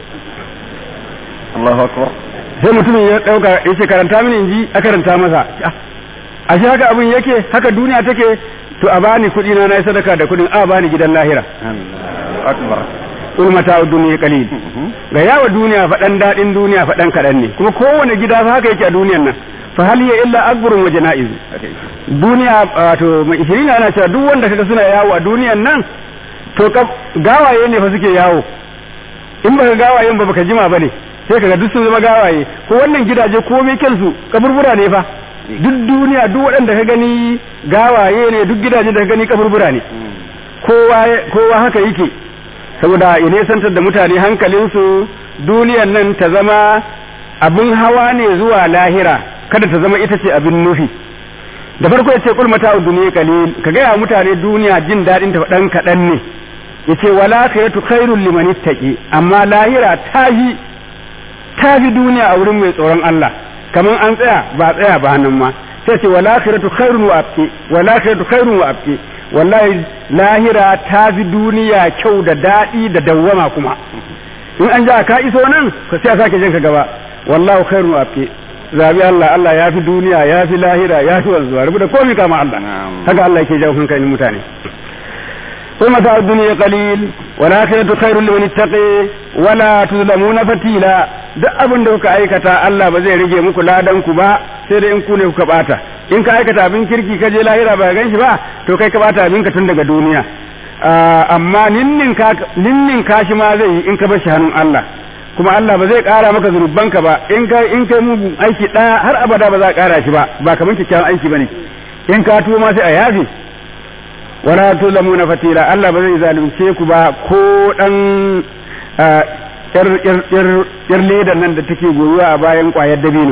Allahu akbar sai mutumin ya dauka ya ce karanta mini inji a karanta masa a shi haka abin yake haka duniya take to a bani kuɗi na nayi sadaka da kuɗin a bani gidan lahira akbar ul mata duniya qalil ga yawa duniya faɗan daɗin duniya faɗan kaɗan ne kuma kowane gida fa haka yake a duniyan nan fa hal ya illa akbarun wa janaiz duniya wato mai ishirin ana cewa duk wanda kaga suna yawo a duniyan nan to gawaye ne fa suke yawo in baka gawayen ba baka jima bane sai kaga duk sun zama gawaye ko wannan gidaje komai kansu kaburbura ne fa duk duniya duk waɗanda ka gani gawaye ne duk gidaje da ka gani kaburbura ne kowa kowa haka yake saboda ya nesantar da mutane hankalinsu duniyan nan ta zama abin hawa ne zuwa lahira kada ta zama ita ce abin nufi da farko ya ce kul mata duniya kalil ka gaya mutane duniya jin daɗin ta ɗan kaɗan ne ya ce wala khayatu khairul liman ittaqi amma lahira ta yi ta fi duniya a wurin mai tsoron Allah kamar an tsaya ba tsaya ba nan ma sai ce wala khayatu khairun wa abqi wala khayatu khairun wa abqi wallahi lahira ta fi duniya kyau da daɗi da dawwama kuma in an ja ka iso nan ka sai a sake jinka gaba wallahu khairun wa abqi zabi Allah Allah ya fi duniya ya fi lahira ya fi wanzuwa rubu da komai kama Allah haka Allah yake jawo hankalin mutane ثم متاع الدنيا قليل والآخرة خير لمن اتقي ولا تظلمون فتيلا duk abin da kuka aikata Allah ba zai rage muku ladan ku ba sai dai in ku ne kuka bata in ka aikata abin kirki ka je lahira ba gan shi ba to kai ka bata abin ka tun daga duniya amma ninnin ka ninnin ka shi ma zai yi in ka bar shi hannun Allah kuma Allah ba zai kara maka zunubanka ba in kai in kai mugun aiki ɗaya har abada ba za a kara shi ba ba kamar kyakkyawan aiki bane in ka tuwo ma sai a yafe wala tulamuna fatila Allah ba zai zalunce ku ba ko dan yar ledan nan da take goyuwa a bayan kwayar dabino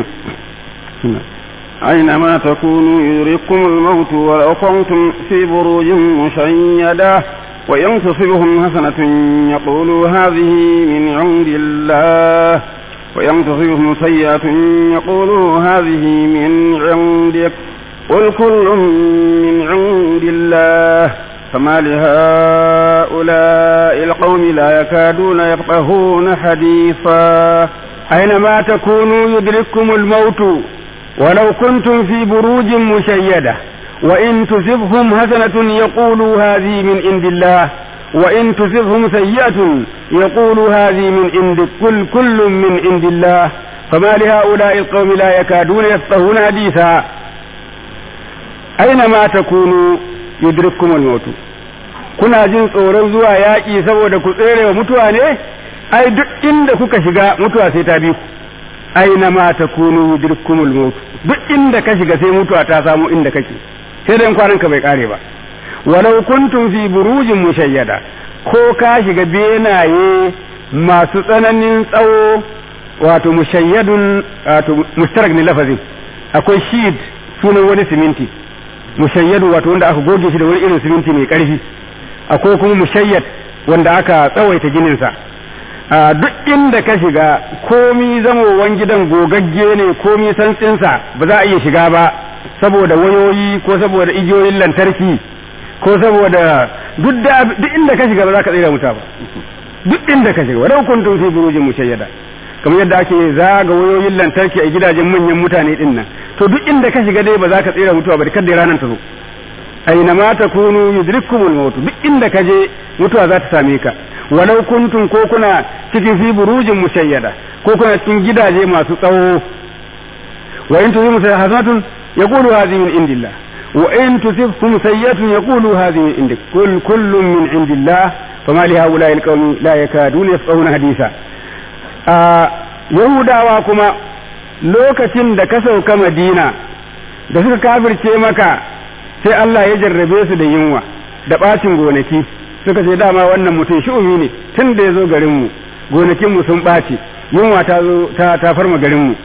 أينما تكونوا يدرككم الموت ولو كنتم في بروج مشيدة وإن تصبهم حسنة يقولوا هذه من عند الله وإن تصبهم سيئة يقولوا هذه من عندك قل كل من عند الله فما لهؤلاء القوم لا يكادون يفقهون حديثا أينما تكونوا يدرككم الموت ولو كنتم في بروج مشيدة وإن تصبهم حسنة يقولوا هذه من عند الله وإن تصبهم سيئة يقولوا هذه من عند كل كل من عند الله فما لهؤلاء القوم لا يكادون يفقهون حديثا أينما تكونوا يدرككم الموت kuna jin tsoron zuwa yaƙi saboda ku tsere wa mutuwa ne ai duk inda kuka shiga mutuwa sai ta bi ku aina ma takunu yudrikumul maut duk inda ka shiga sai mutuwa ta samu inda kake sai dai kwanan ka bai kare ba walau kuntum fi burujin mushayyada ko ka shiga benaye masu tsananin tsawo wato mushayyadun wato mustarak ne lafazin akwai shid sunan wani siminti mushayyadu wato wanda aka goge shi da wani irin siminti mai karfi akwai kuma mushayyad wanda aka tsawaita gininsa duk inda ka shiga komi zamowan gidan gogagge ne komi santsinsa ba za a iya shiga ba saboda wayoyi ko saboda igiyoyin lantarki ko saboda duk da duk inda ka shiga ba za ka tsira muta ba duk inda ka shiga wadau kuntum fi burujin mushayyada kamar yadda ake zaga wayoyin lantarki a gidajen manyan mutane din nan to duk inda ka shiga dai ba za ka tsira mutuwa ba da kada ranar ta zo aina ma takunu yudrikkumul maut duk inda ka je mutuwa za ta same ka walau kuntum ko kuna cikin fi burujin mushayyada ko kuna cikin gidaje masu tsawo wa in tusibu hasanatun yaqulu hadhihi min indillah wa in tusibhum sayyi'atun yaqulu hadhihi min indik kull kullun min indillah fama li haula'i alqawmi la yakaduna yafqahuna hadisa a yahudawa kuma lokacin da ka sauka madina da suka kafirce maka sai Allah ya jarrabe su da yunwa da bacin gonaki suka ce dama wannan mutum shi'umi ne tun da ya zo garinmu gonakinmu sun ɓaci yunwa ta zo ta farma garinmu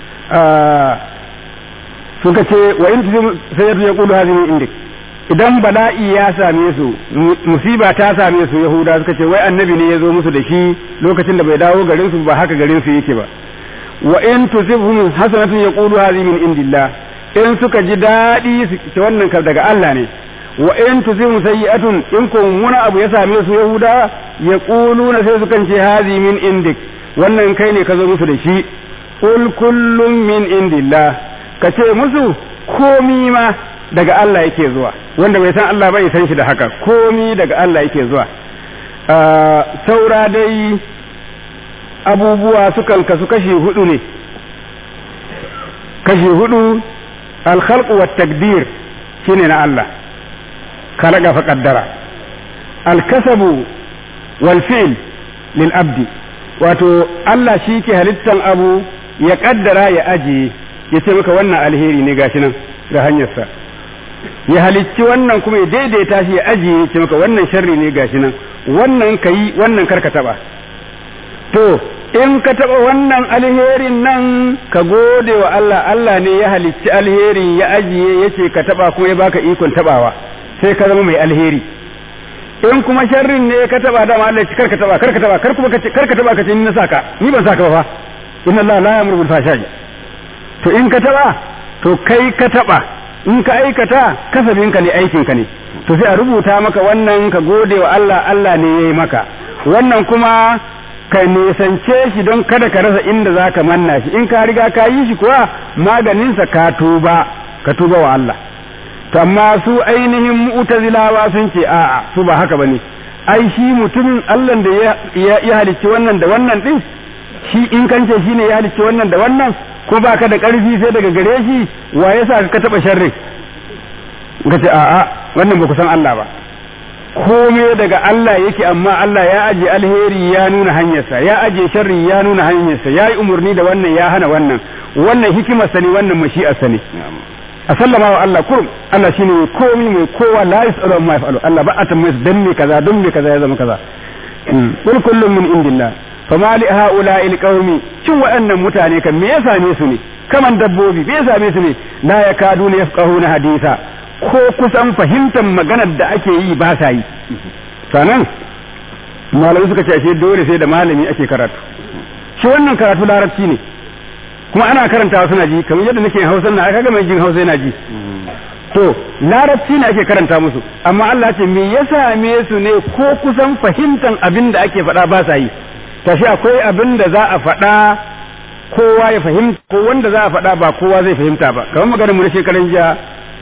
suka ce wa in sai ya ya kudu hazini indik idan bala'i ya same su musiba ta same su yahuda suka ce wai annabi ne ya zo musu da shi lokacin da bai dawo garin su ba haka garin su yake ba wa in tusibhum hasanatun yaqulu hadhihi min indillah in suka ji daɗi su wannan kar daga Allah ne wa in tusibhum sayyi'atun in ko wani abu ya same su yahuda yaquluna sai sukan ce hadhihi min indik wannan kai ne ka zo musu da shi qul kullum min indillah ka ce musu komi ma daga Allah yake zuwa wanda bai san Allah bai san shi da haka komi daga Allah yake zuwa saura dai abubuwa sukan kasu kashi hudu ne kashi hudu alkhalqu wat takdir shine na Allah khalaqa fa qaddara alkasabu wal fi'l lil abdi wato Allah shi ke halittan abu ya kaddara ya ajiye ya ce maka wannan alheri ne gashi nan ga hanyarsa ya halicci wannan kuma ya daidaita shi ya ajiye ya ce maka wannan sharri ne gashi nan wannan ka yi wannan karka taba to in ka taba wannan alherin nan ka gode wa Allah Allah ne ya halicci alherin ya ajiye ya ce ka taba kuma ya baka ikon tabawa sai ka zama mai alheri in kuma sharrin ne ka taba dama Allah ya karka taba karka taba kar kuma karka taba ka ce ni na saka ni ban saka ba fa inna Allah la ya'muru bil fahsha'i to in ka taba to kai ka taba in ka aikata kasabinka ne aikinka ne to sai a rubuta maka wannan ka gode wa Allah Allah ne ya yi maka wannan kuma ka nisance shi don kada ka rasa inda za ka manna shi in ka riga ka yi shi kuwa maganinsa ka tuba ka tuba wa Allah to amma su ainihin mu'tazilawa sun ce a'a su ba haka bane ai shi mutumin Allah da ya halicci wannan da wannan din shi in kance shi ne ya halicci wannan da wannan ko ba ka da ƙarfi sai daga gare shi wa ya sa ka taɓa sharri ka ce a'a wannan ba ku san Allah ba kome daga Allah yake amma Allah ya aje alheri ya nuna hanyarsa ya aje sharri ya nuna hanyarsa ya yi umarni da wannan ya hana wannan wannan hikimarsa ne wannan mashi'arsa ne a sallama wa Allah kurum Allah shine mai komi mai kowa la yasalu amma yafalu Allah ba a tambaye dan me kaza don me kaza ya zama kaza kul kullum min indillah fama li haula il qaumi cin waɗannan mutane kan me ya same su ne kaman dabbobi me ya same su ne la yakaduna yafqahuna hadisa ko kusan fahimtar maganar da ake yi ba sa yi sanan malamai suka ce ashe dole sai da malami ake karatu shi wannan karatu larabci ne kuma ana karantawa suna ji kamar yadda nake hausa na aka ga mai jin hausa yana ji to larabci ne ake karanta musu amma Allah ce me ya same su ne ko kusan fahimtar abin da ake faɗa ba sa yi tashi akwai abin da za a faɗa kowa ya fahimta ko wanda za a faɗa ba kowa zai fahimta ba kamar maganar mu na shekaran jiya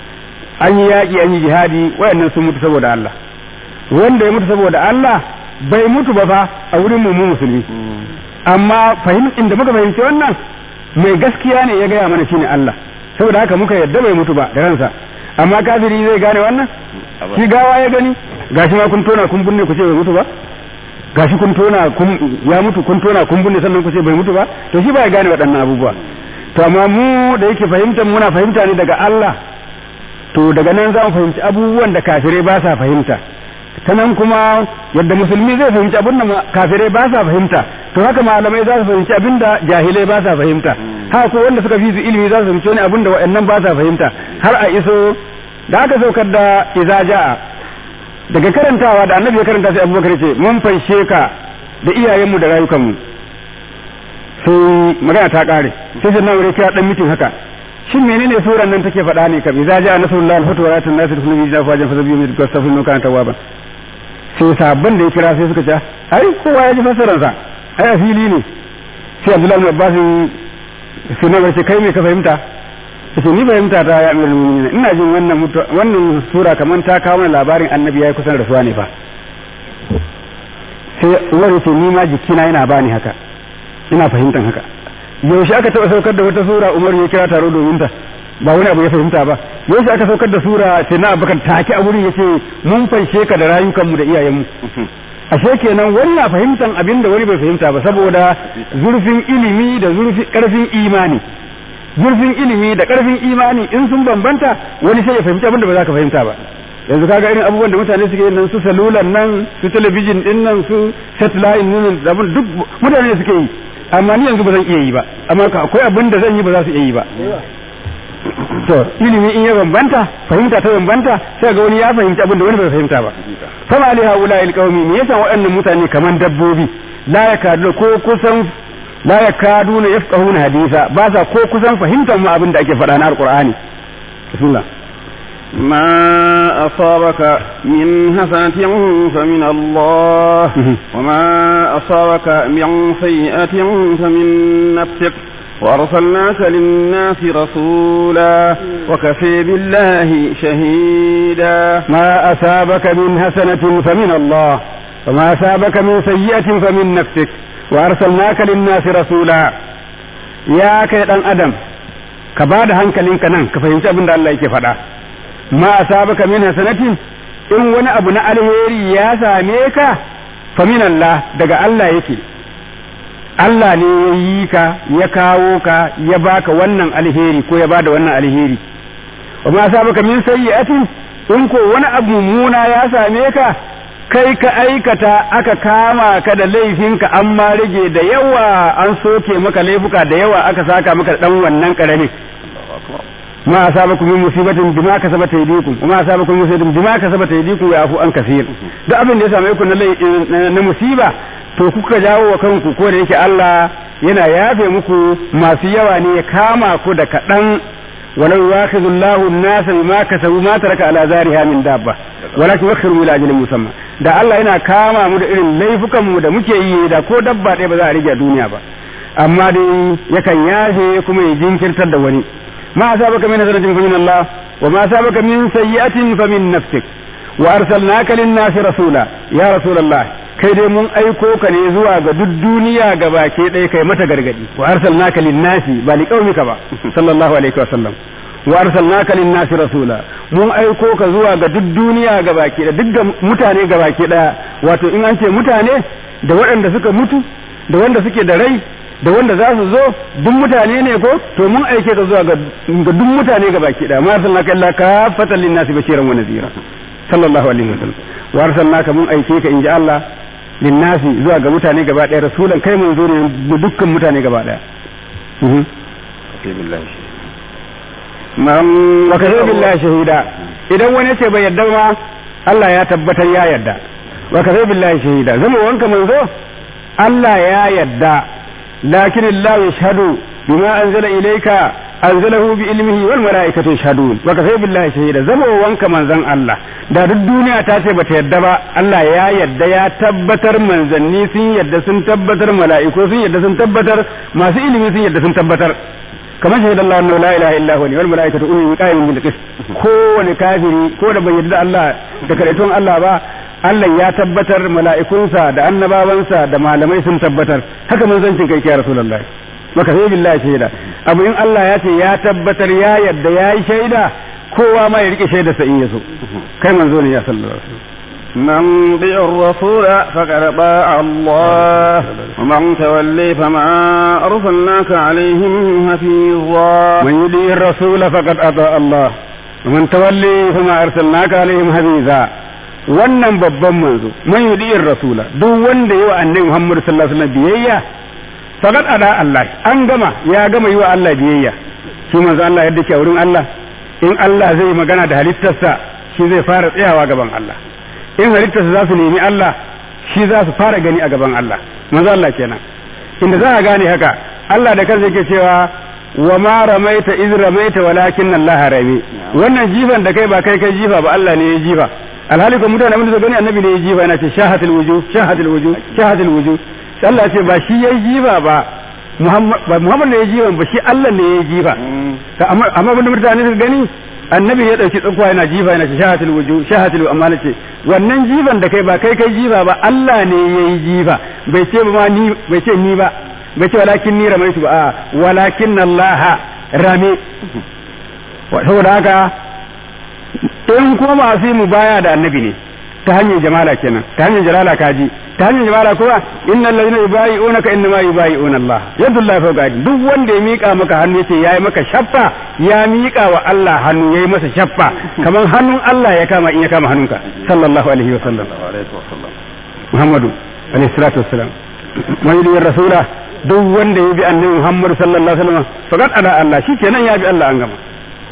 an yi yaƙi an yi jihadi wayannan sun mutu saboda Allah wanda ya mutu saboda Allah bai mutu ba fa a wurin mu musulmi amma fahim inda muka fahimci wannan mai gaskiya ne ya gaya mana shine Allah saboda haka muka yadda bai mutu ba da ransa amma kafiri zai gane wannan shi gawa ya gani gashi ma kun tona kun binne ku ce bai mutu ba gashi kun tona kun ya mutu kun tona kun binne sannan ku ce bai mutu ba to shi ba ya gane waɗannan abubuwa to amma mu da yake fahimtar muna fahimta ne daga Allah to daga nan za mu fahimci abubuwan da kafirai ba sa fahimta ta nan kuma yadda musulmi zai fahimci abin da kafirai ba sa fahimta to haka malamai za su fahimci abin da jahilai ba sa fahimta haka ko wanda suka fi su ilimi za su fahimci wani abin da waɗannan ba sa fahimta har a iso da aka saukar da iza ja'a daga karantawa da annabi ya karanta sai abubakar ce mun fanshe ka da iyayenmu da rayukanmu sai magana ta kare sai sai nan kira dan mitin haka shin menene suran nan take faɗa ne kam iza ja'a nasrullahi al-fatu wa ratun nasir kullu bi jafajan fa zabiyu min kastafu min kana tawaba sai sabban da ya kira sai suka ce ai kowa ya ji fasaran sa ai a fili ne sai Abdullahi bin Abbas sai na ce kai me ka fahimta sai ni fahimta ta ya amirul mu'minin ina jin wannan wannan sura kaman ta kawo mana labarin annabi yayi kusan rasuwa ne fa sai Umar ya ce ni ma jikina yana bani haka ina fahimtan haka yaushe aka taɓa saukar da wata sura Umar ya kira taro domin ta ba wani abu ya fahimta ba yaushe aka saukar da sura sai na abubakar take a wurin yace mun fanshe ka da rayukanmu da iyayenmu ashe kenan wani na fahimtan abin da wani bai fahimta ba saboda zurfin ilimi da zurfin karfin imani zurfin ilimi da karfin imani in sun bambanta wani sai ya fahimci abin da ba za ka fahimta ba yanzu kaga irin abubuwan da mutane suke yin nan su salulan nan su talabijin din nan su satellite nan da duk mutane suke yi amma ni yanzu ba zan iya yi ba amma akwai abin da zan yi ba za su iya yi ba to ilimi in ya bambanta fahimta ta bambanta sai ga wani ya fahimci abin da wani bai fahimta ba fama ali haula il qaumi me yasa waɗannan mutane kaman dabbobi la yakadu ko kusan la yakaduna yafqahuna hadisa ba sa ko kusan fahimtar ma abin da ake faɗa na alqur'ani bismillah ما أصابك من حسنة فمن الله وما أصابك من سيئة فمن نفسك وأرسلناك للناس رسولا وكفي بالله شهيدا ما أصابك من حسنة فمن الله وما أصابك من سيئة فمن نفسك وأرسلناك للناس رسولا يا كيدان أدم كبعد هنكلين كنان كفهمت أبن الله يكي فدا ما أصابك من حسنة in wani abu na alheri ya same ka famin Allah daga Allah yake Allah ne ya yi ka ya kawo ka ya baka wannan alheri ko ya bada wannan alheri wa ma sabaka min sayyi'atin in ko wani abu mummuna ya same ka kai ka aikata aka kama ka da laifinka an ma rage da yawa an soke maka laifuka da yawa aka saka maka dan wannan karami ma asabakum min musibatin bima kasabat aydikum wa ma asabakum min musibatin bima kasabat aydikum ya afu an kaseer duk abin da ya same ku na na musiba to kuka jawo wa kanku ko da yake Allah yana yafe muku masu yawa ne ya kama ku da kaɗan ولو ياخذ الله الناس بما كسبوا ما ترك على ذارها من دابة ولكن يؤخر إلى أجل مسمى da Allah yana kama mu da irin laifukan mu da muke yi da ko dabba ɗaya ba za a rage duniya ba amma dai yakan yafe kuma ya jinkirtar da wani ma asabaka min hasanatin fa min Allah wa ma asabaka min sayyi'atin fa min nafsik wa arsalnaka lin-nasi rasula ya rasulullah kai dai mun aiko ka ne zuwa ga duk duniya ga baki ɗaya kai mata gargadi wa arsalnaka lin-nasi ba li qaumika ba sallallahu alaihi wa sallam wa arsalnaka lin-nasi rasula mun aiko ka zuwa ga duk duniya ga baki ɗaya duk ga mutane ga baki ɗaya wato in an ce mutane da waɗanda suka mutu da wanda suke da rai da wanda za su zo duk mutane ne ko to mun aike ka zuwa ga duk mutane ga baki ɗaya ma arsalnaka illa kafatan lin-nasi bashiran wa nadhira sallallahu alaihi wa sallam wa arsalnaka mun aike ka inji Allah linnasi zuwa ga mutane gaba ɗaya rasulan kai mun zo ne da dukkan mutane gaba ɗaya wa kafa billahi shahida idan wani ce bai yadda ma Allah ya tabbatar ya yadda wa kafa billahi shahida zama wanka manzo Allah ya yadda lakin Allah yashhadu bima anzala ilayka anzalahu bi ilmihi wal malaikatu yashhadun wa kafa billahi shahida zama wanka manzon Allah da duk duniya ta ce bata yadda ba Allah ya yadda ya tabbatar manzanni sun yadda sun tabbatar mala'iku sun yadda sun tabbatar masu ilimi sun yadda sun tabbatar kamar shahida Allah annahu la ilaha illa huwa wal malaikatu ulul qa'imin bil qist kowane kafiri ko da bai yadda Allah da karaitun Allah ba Allah ya tabbatar mala'ikunsa da annabawansa da malamai sun tabbatar haka manzancin kai ya rasulullahi maka sai billahi shaida abu in Allah ya ce ya tabbatar ya yadda ya yi shaida kowa ma ya rike shaida sa in yaso kai manzo ne ya sallallahu alaihi wasallam من يطع الرسول فقد طاع الله ومن تولي فما أرسلناك عليهم حفيظا من يطيع الرسول فقد أطاع الله ومن تولي فما أرسلناك عليهم حفيظا wannan babban manzo man yudi'ir rasula duk wanda yi wa annabi Muhammad sallallahu alaihi wasallam biyayya faqad ada Allah an gama ya gama yi wa Allah biyayya shi manzo Allah yadda ke wurin Allah in Allah zai magana da halittarsa shi zai fara tsayawa gaban Allah in halittarsa za su nemi Allah shi za su fara gani a gaban Allah manzo Allah kenan inda za a gane haka Allah da kansa yake cewa wa ma ramaita iz ramaita walakin Allah rami wannan jifan da kai ba kai kai jifa ba Allah ne ya jifa alhali ko mutane mun da gani annabi ne ya jifa yana ce shahatul wujuh shahatul wujuh shahatul wujuh Allah ce ba shi ya jifa ba Muhammad ba Muhammad ne ya jifa ba shi Allah ne ya jifa amma amma mutane su gani annabi ya dauki tsakuwa yana jifa yana ce shahatul wuju shahatul amma ce wannan jifan da kai ba kai kai jifa ba Allah ne yayi jifa bai ce ba ni bai ce ni ba bai ce walakin ni ramaitu ba a walakin Allah rame saboda haka in kuma masu mu baya da annabi ne ta hanyar jamala kenan ta hanyar jalala kaji ta hanyar jamala kuwa innal ladina yubayi'unaka innama yubayi'una Allah yadullahi fawqa aydihim duk wanda ya mika maka hannu yace yayi maka shaffa ya mika wa Allah hannu yayi masa shaffa kamar hannun Allah ya kama in ya kama hannunka sallallahu alaihi wa sallam Muhammadu alaihi salatu wassalam man yudi rasula duk wanda ya bi annabi Muhammad sallallahu alaihi wasallam faqad ada Allah shikenan ya bi Allah an gama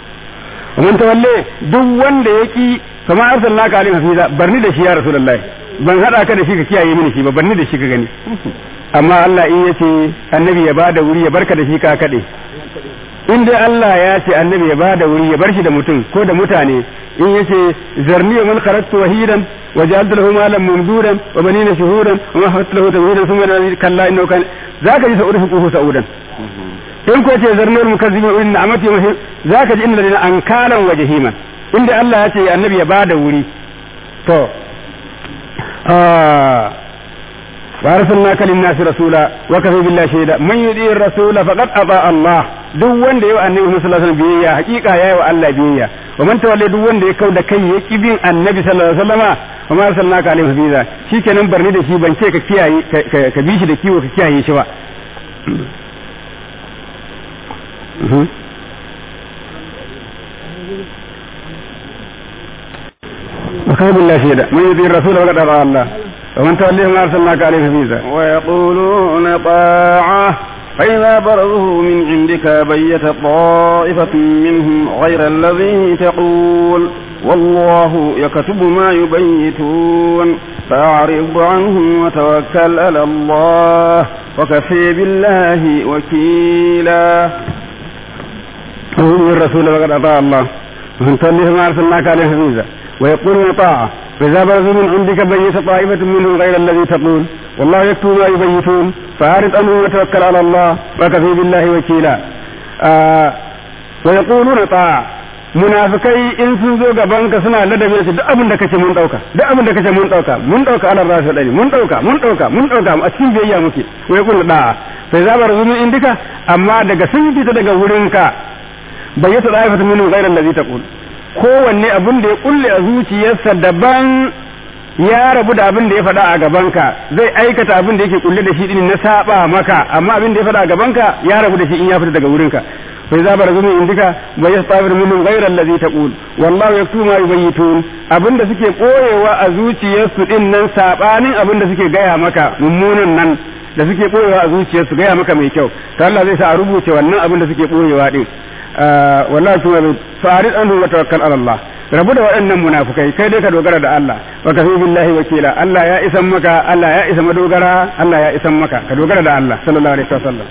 ومن تولي duk wanda ya ki kama arsalnaka alayhi hafiza barni da shi ya rasulullahi ban hada ka da shi ka kiyaye mini shi ba banni da shi ka gani amma Allah in yace annabi ya bada wuri ya barka da shi ka kade in dai Allah ya ce annabi ya bada wuri ya bar shi da mutum ko da mutane in yace zarni man kharajtu wahidan wa ja'altu lahu malan mamdudan wa banina shuhudan wa ma hatta lahu tawhidan thumma la kalla innahu kan zaka ji sa'udu fuquhu sa'udan in ko ce zarni al mukazzibin wa inna amati wa zaka ji inna ladina ankalan wa jahiman inda Allah ya ce annabi ya bada wuri to وارسلناك للناس رسولا وكفى بالله شهيدا من يطيع الرسول فقد اطاع الله duk wanda yayi annabi sallallahu alaihi wasallam biyayya hakika yayi wa Allah biyayya wa man tawalla duk wanda ya kauda kai ya ki bin annabi sallallahu alaihi wasallama wa ma arsalnaka alaihi hafiza shikenan barni da shi ban ce ka kiyaye ka bi shi da kiwo ka kiyaye shi ba وكفى بالله شهيدا من يطيع الرسول فقد اطاع الله ومن توليه ما أرسلناك عليه حفيظا ويقولون طاعة فإذا برزوا من عندك بيت طائفة منهم غير الذي تقول والله يكتب ما يبيتون فأعرض عنهم وتوكل على الله وكفي بالله وكيلا ومن الرسول فقد أطاع الله ومن توليه ما أرسلناك عليه حفيظا ويقولون طاعة فإذا برزوا من عندك بيت طائفة منهم غير الذي تقول والله يكتب ما يبيتون فأعرض عنهم وتوكل على الله وكفي بالله وكيلا آه ويقولون طاعة munafikai in sun zo gaban ka suna ladabi da duk abin da kace mun dauka duk abin da kace mun dauka mun dauka ala rasul dani mun dauka mun dauka mun dauka a cikin biyayya muke wai kullu da sai za bar zumin indika amma daga sun fita daga wurin ka bayyata da'ifatu minhum ghayra allazi taqul kowanne abin da ya kulle a zuciyarsa daban ya rabu da abin da ya faɗa a gabanka zai aikata abin da yake kulle da shi din na saba maka amma abin da ya faɗa a gabanka ya rabu da shi in ya fita daga wurinka fa za bar zumi indika wa yastabir minhum ghayra allazi taqul wallahu yaktu ma yubayitun abin da suke koyewa a zuciyarsu din nan sabanin abin da suke gaya maka mummunan nan da suke koyewa a zuciyarsu gaya maka mai kyau to Allah zai sa a rubuce wannan abin da suke koyewa din wallahi kuma farid anhu wa tawakkal ala Allah rabu da waɗannan munafukai kai dai ka dogara da Allah wa kafi billahi wakila Allah ya isan maka Allah ya isa madogara Allah ya isan maka ka dogara da Allah sallallahu alaihi wasallam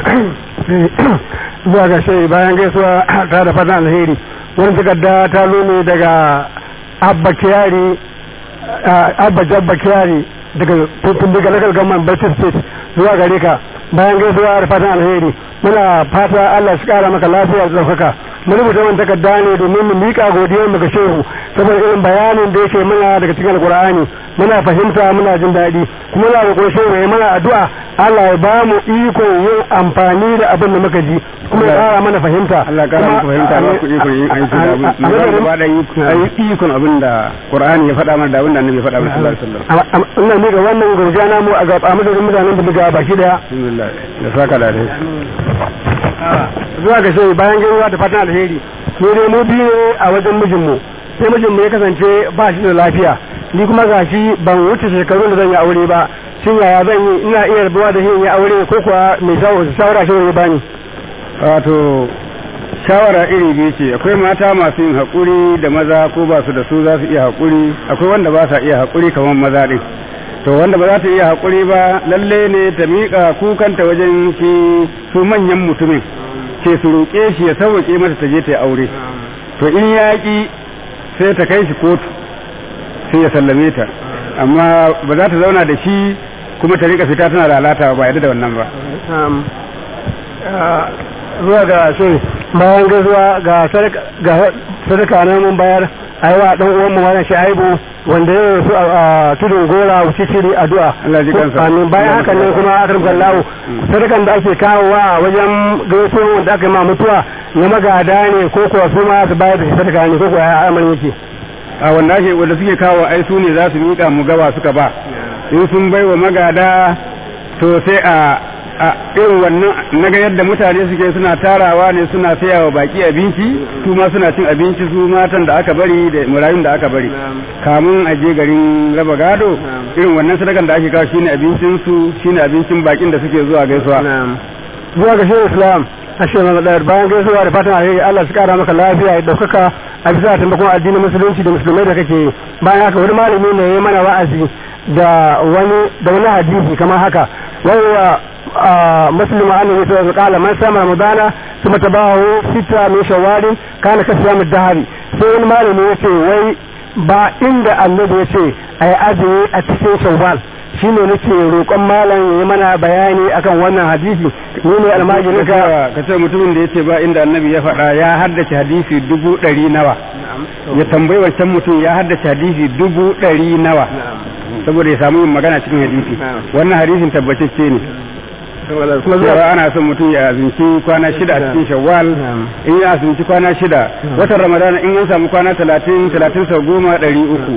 zuwa ga shi bayan gaisuwa ta da fatan alheri wani takarda ta nune daga abba kiyari abba jabba kiyari daga tutun daga local government Bauchi state zuwa gare ka bayan gaisuwa da fatan alheri muna fata Allah shi kara maka lafiya da ɗaukaka mun rubuta wannan takarda ne domin mu miƙa godiyar mu ga shehu saboda irin bayanin da yake muna daga cikin alkur'ani muna fahimta muna jin daɗi kuma muna roƙon shehu ya mana addu'a Allah ya ba mu iko yin amfani da abin da muka ji kuma ya ƙara mana fahimta Allah ya ƙara muku fahimta ba ku iko yin aiki da abin da ba da yi ikon abin da Qur'ani ya faɗa mana da abin da Annabi ya faɗa mana sallallahu alaihi wasallam ina miƙa wannan gurja namu a gaba madadin mutanen da daga baki daya alhamdulillah da saka da dai zuwa ga shehu bayan gaiwa da fatan alheri mu dai mu biyu ne a wajen mijinmu sai mijinmu ya kasance ba shi da lafiya ni kuma gashi ban wuce shekaru da zan yi aure ba shin yaya zan yi ina iya rabuwa da shi yi aure ko kuwa mai shawara shi ya bani wato shawara iri biyu ce akwai mata masu yin haƙuri da maza ko ba su da su za su iya haƙuri akwai wanda ba sa iya haƙuri kamar maza ɗin to wanda ba za ta iya haƙuri ba lalle ne ta miƙa kukanta wajen shi su manyan mutumin ce su roƙe shi ya sauƙe mata ta je ta yi aure to in yaƙi sai ta kai shi kotu sai ya sallame ta amma ba za ta zauna da shi kuma ta rika fita tana lalata ba yadda da wannan ba zuwa ga shi bayan gaisuwa ga sadaka na mun bayar aiwa dan uwan mu wannan shaibu wanda ya rasu a tudun gora wuce shiri addu'a Allah ji kansa amin bayan haka ne kuma akram kallahu sadakan da ake kawowa wajen gaisuwa wanda aka yi ma mutuwa na magada ne ko kuwa su ma su bayar da sadaka ne ko kuwa ya amarin yake a wanda ake wanda suke kawo ai su ne za su miƙa mu gaba suka ba in sun bai wa magada to sai a a irin wannan naga yadda mutane suke suna tarawa ne suna saya wa baki abinci su ma suna cin abinci su matan da aka bari da murayun da aka bari kamun a je garin raba gado irin wannan sadakan da ake kawo shine abincin su shine abincin bakin da suke zuwa gaisuwa zuwa ga shehu islam ashe na da bayan gaisuwa da fatan alheri Allah su kara maka lafiya ya daukaka a bisa taimakon addinin musulunci da musulmai da kake bayan haka wani malami ne ya mana wa'azi da wani da wani hadisi kamar haka wanda مسلم عنه مثل قال من سام رمضان ثم تبعه ستة من شوال كان كصيام الدهر sai wani malami ya ce wai ba inda annabi ya ce a yi azumi a cikin shawwal shine nake roƙon malam ya yi mana bayani akan wannan hadisi ni ne almajirin ka ka ce mutumin da ya ce ba inda annabi ya faɗa ya haddace hadisi dubu ɗari nawa ya tambayi wancan mutum ya haddace hadisi dubu ɗari nawa saboda ya samu yin magana cikin hadisi wannan hadisin tabbatacce ne cewa ana son mutum ya azumci kwana shida a cikin shawwal in ya azumci kwana shida watan ramadana in ya samu kwana talatin talatin sau goma ɗari uku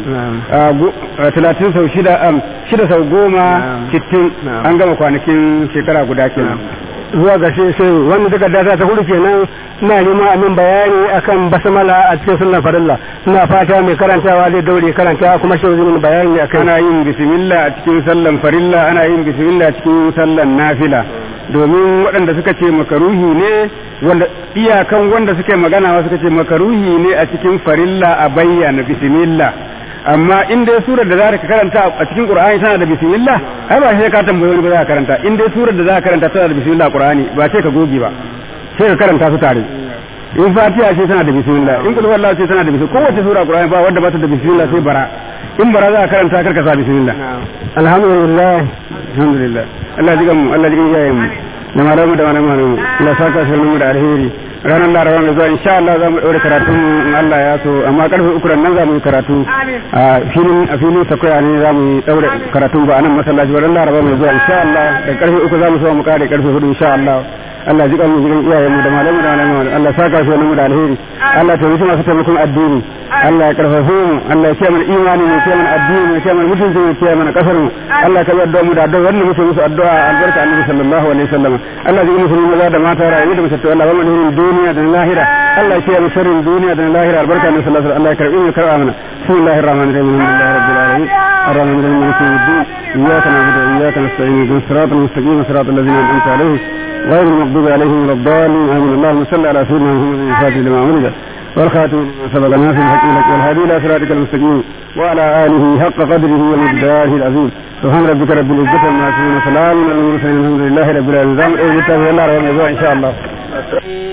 talatin sau shida shida sau goma sittin an gama kwanakin shekara guda kenan zuwa ga shi sai wanda daga data ta hudu kenan ina neman amin bayani akan basmala a cikin sunnar farilla ina fata mai karantawa zai daure karanta kuma shi zai bayani akan ana yin bismillah a cikin sallan farilla ana yin bismillah a cikin sallan nafila domin waɗanda suka ce makaruhi ne wanda iyakan wanda suka magana suka ce makaruhi ne a cikin farilla a bayyana bismillah amma in dai surar da za ka karanta a cikin qur'ani tana da bismillah ai ba sai ka tambaye wani ba za ka karanta in dai surar da za ka karanta tana da bismillah qur'ani ba sai ka goge ba sai ka karanta su tare in fatiha ce tana da bismillah in kullu wallahu ce tana da bismillah kowace sura qur'ani ba wanda ba ta da bismillah sai bara in bara za ka karanta kar ka sa bismillah alhamdulillah alhamdulillah Allah ji mu Allah ji iyayen mu da malamu da malamu Allah saka shi mu da alheri ranar laraba mai zuwa insha Allah za mu ɗaure karatun in Allah ya so amma karfe uku nan za mu yi karatu a filin a filin sakwaya ne za mu yi ɗaure karatu ba a nan masallaci ba ran laraba mai zuwa insha Allah da karfe uku za mu so mu kare karfe hudu insha Allah Allah ji mu jiran iyayenmu da malamu da malamu Allah saka shi mu da alheri Allah ta rufe masu taimakon addini Allah ya karfafe mu Allah ya kiyaye mana imani mu kiyaye mana addini mu kiyaye mana mutunci mu kiyaye mana kasar mu Allah ka yarda mu da addu'a wannan muke musu addu'a albarka annabi sallallahu alaihi wasallam Allah ji musulmi maza da mata rayu da mutattu Allah ba mu hirin duniya da lahira Allah ya kiyaye sharrin duniya da lahira albarka annabi sallallahu alaihi wasallam Allah ya karbi mu karba mana bismillahir rahmanir rahim alhamdulillahi rabbil alamin الرحمن الرحيم مالك يوم الدين إياك نعبد وإياك نستعين اهدنا الصراط المستقيم صراط الذين أنعمت عليهم غير المغضوب عليهم ولا الضالين آمين اللهم صل على سيدنا محمد الفاتح لما ولد والخاتم لما سبق ناصر الحق لك والهادي إلى صراطك المستقيم وعلى آله حق قدره ومقداره العظيم سبحان ربك رب العزة عما يصفون وسلام على المرسلين الحمد لله رب العالمين. إيه الله رب إن شاء الله.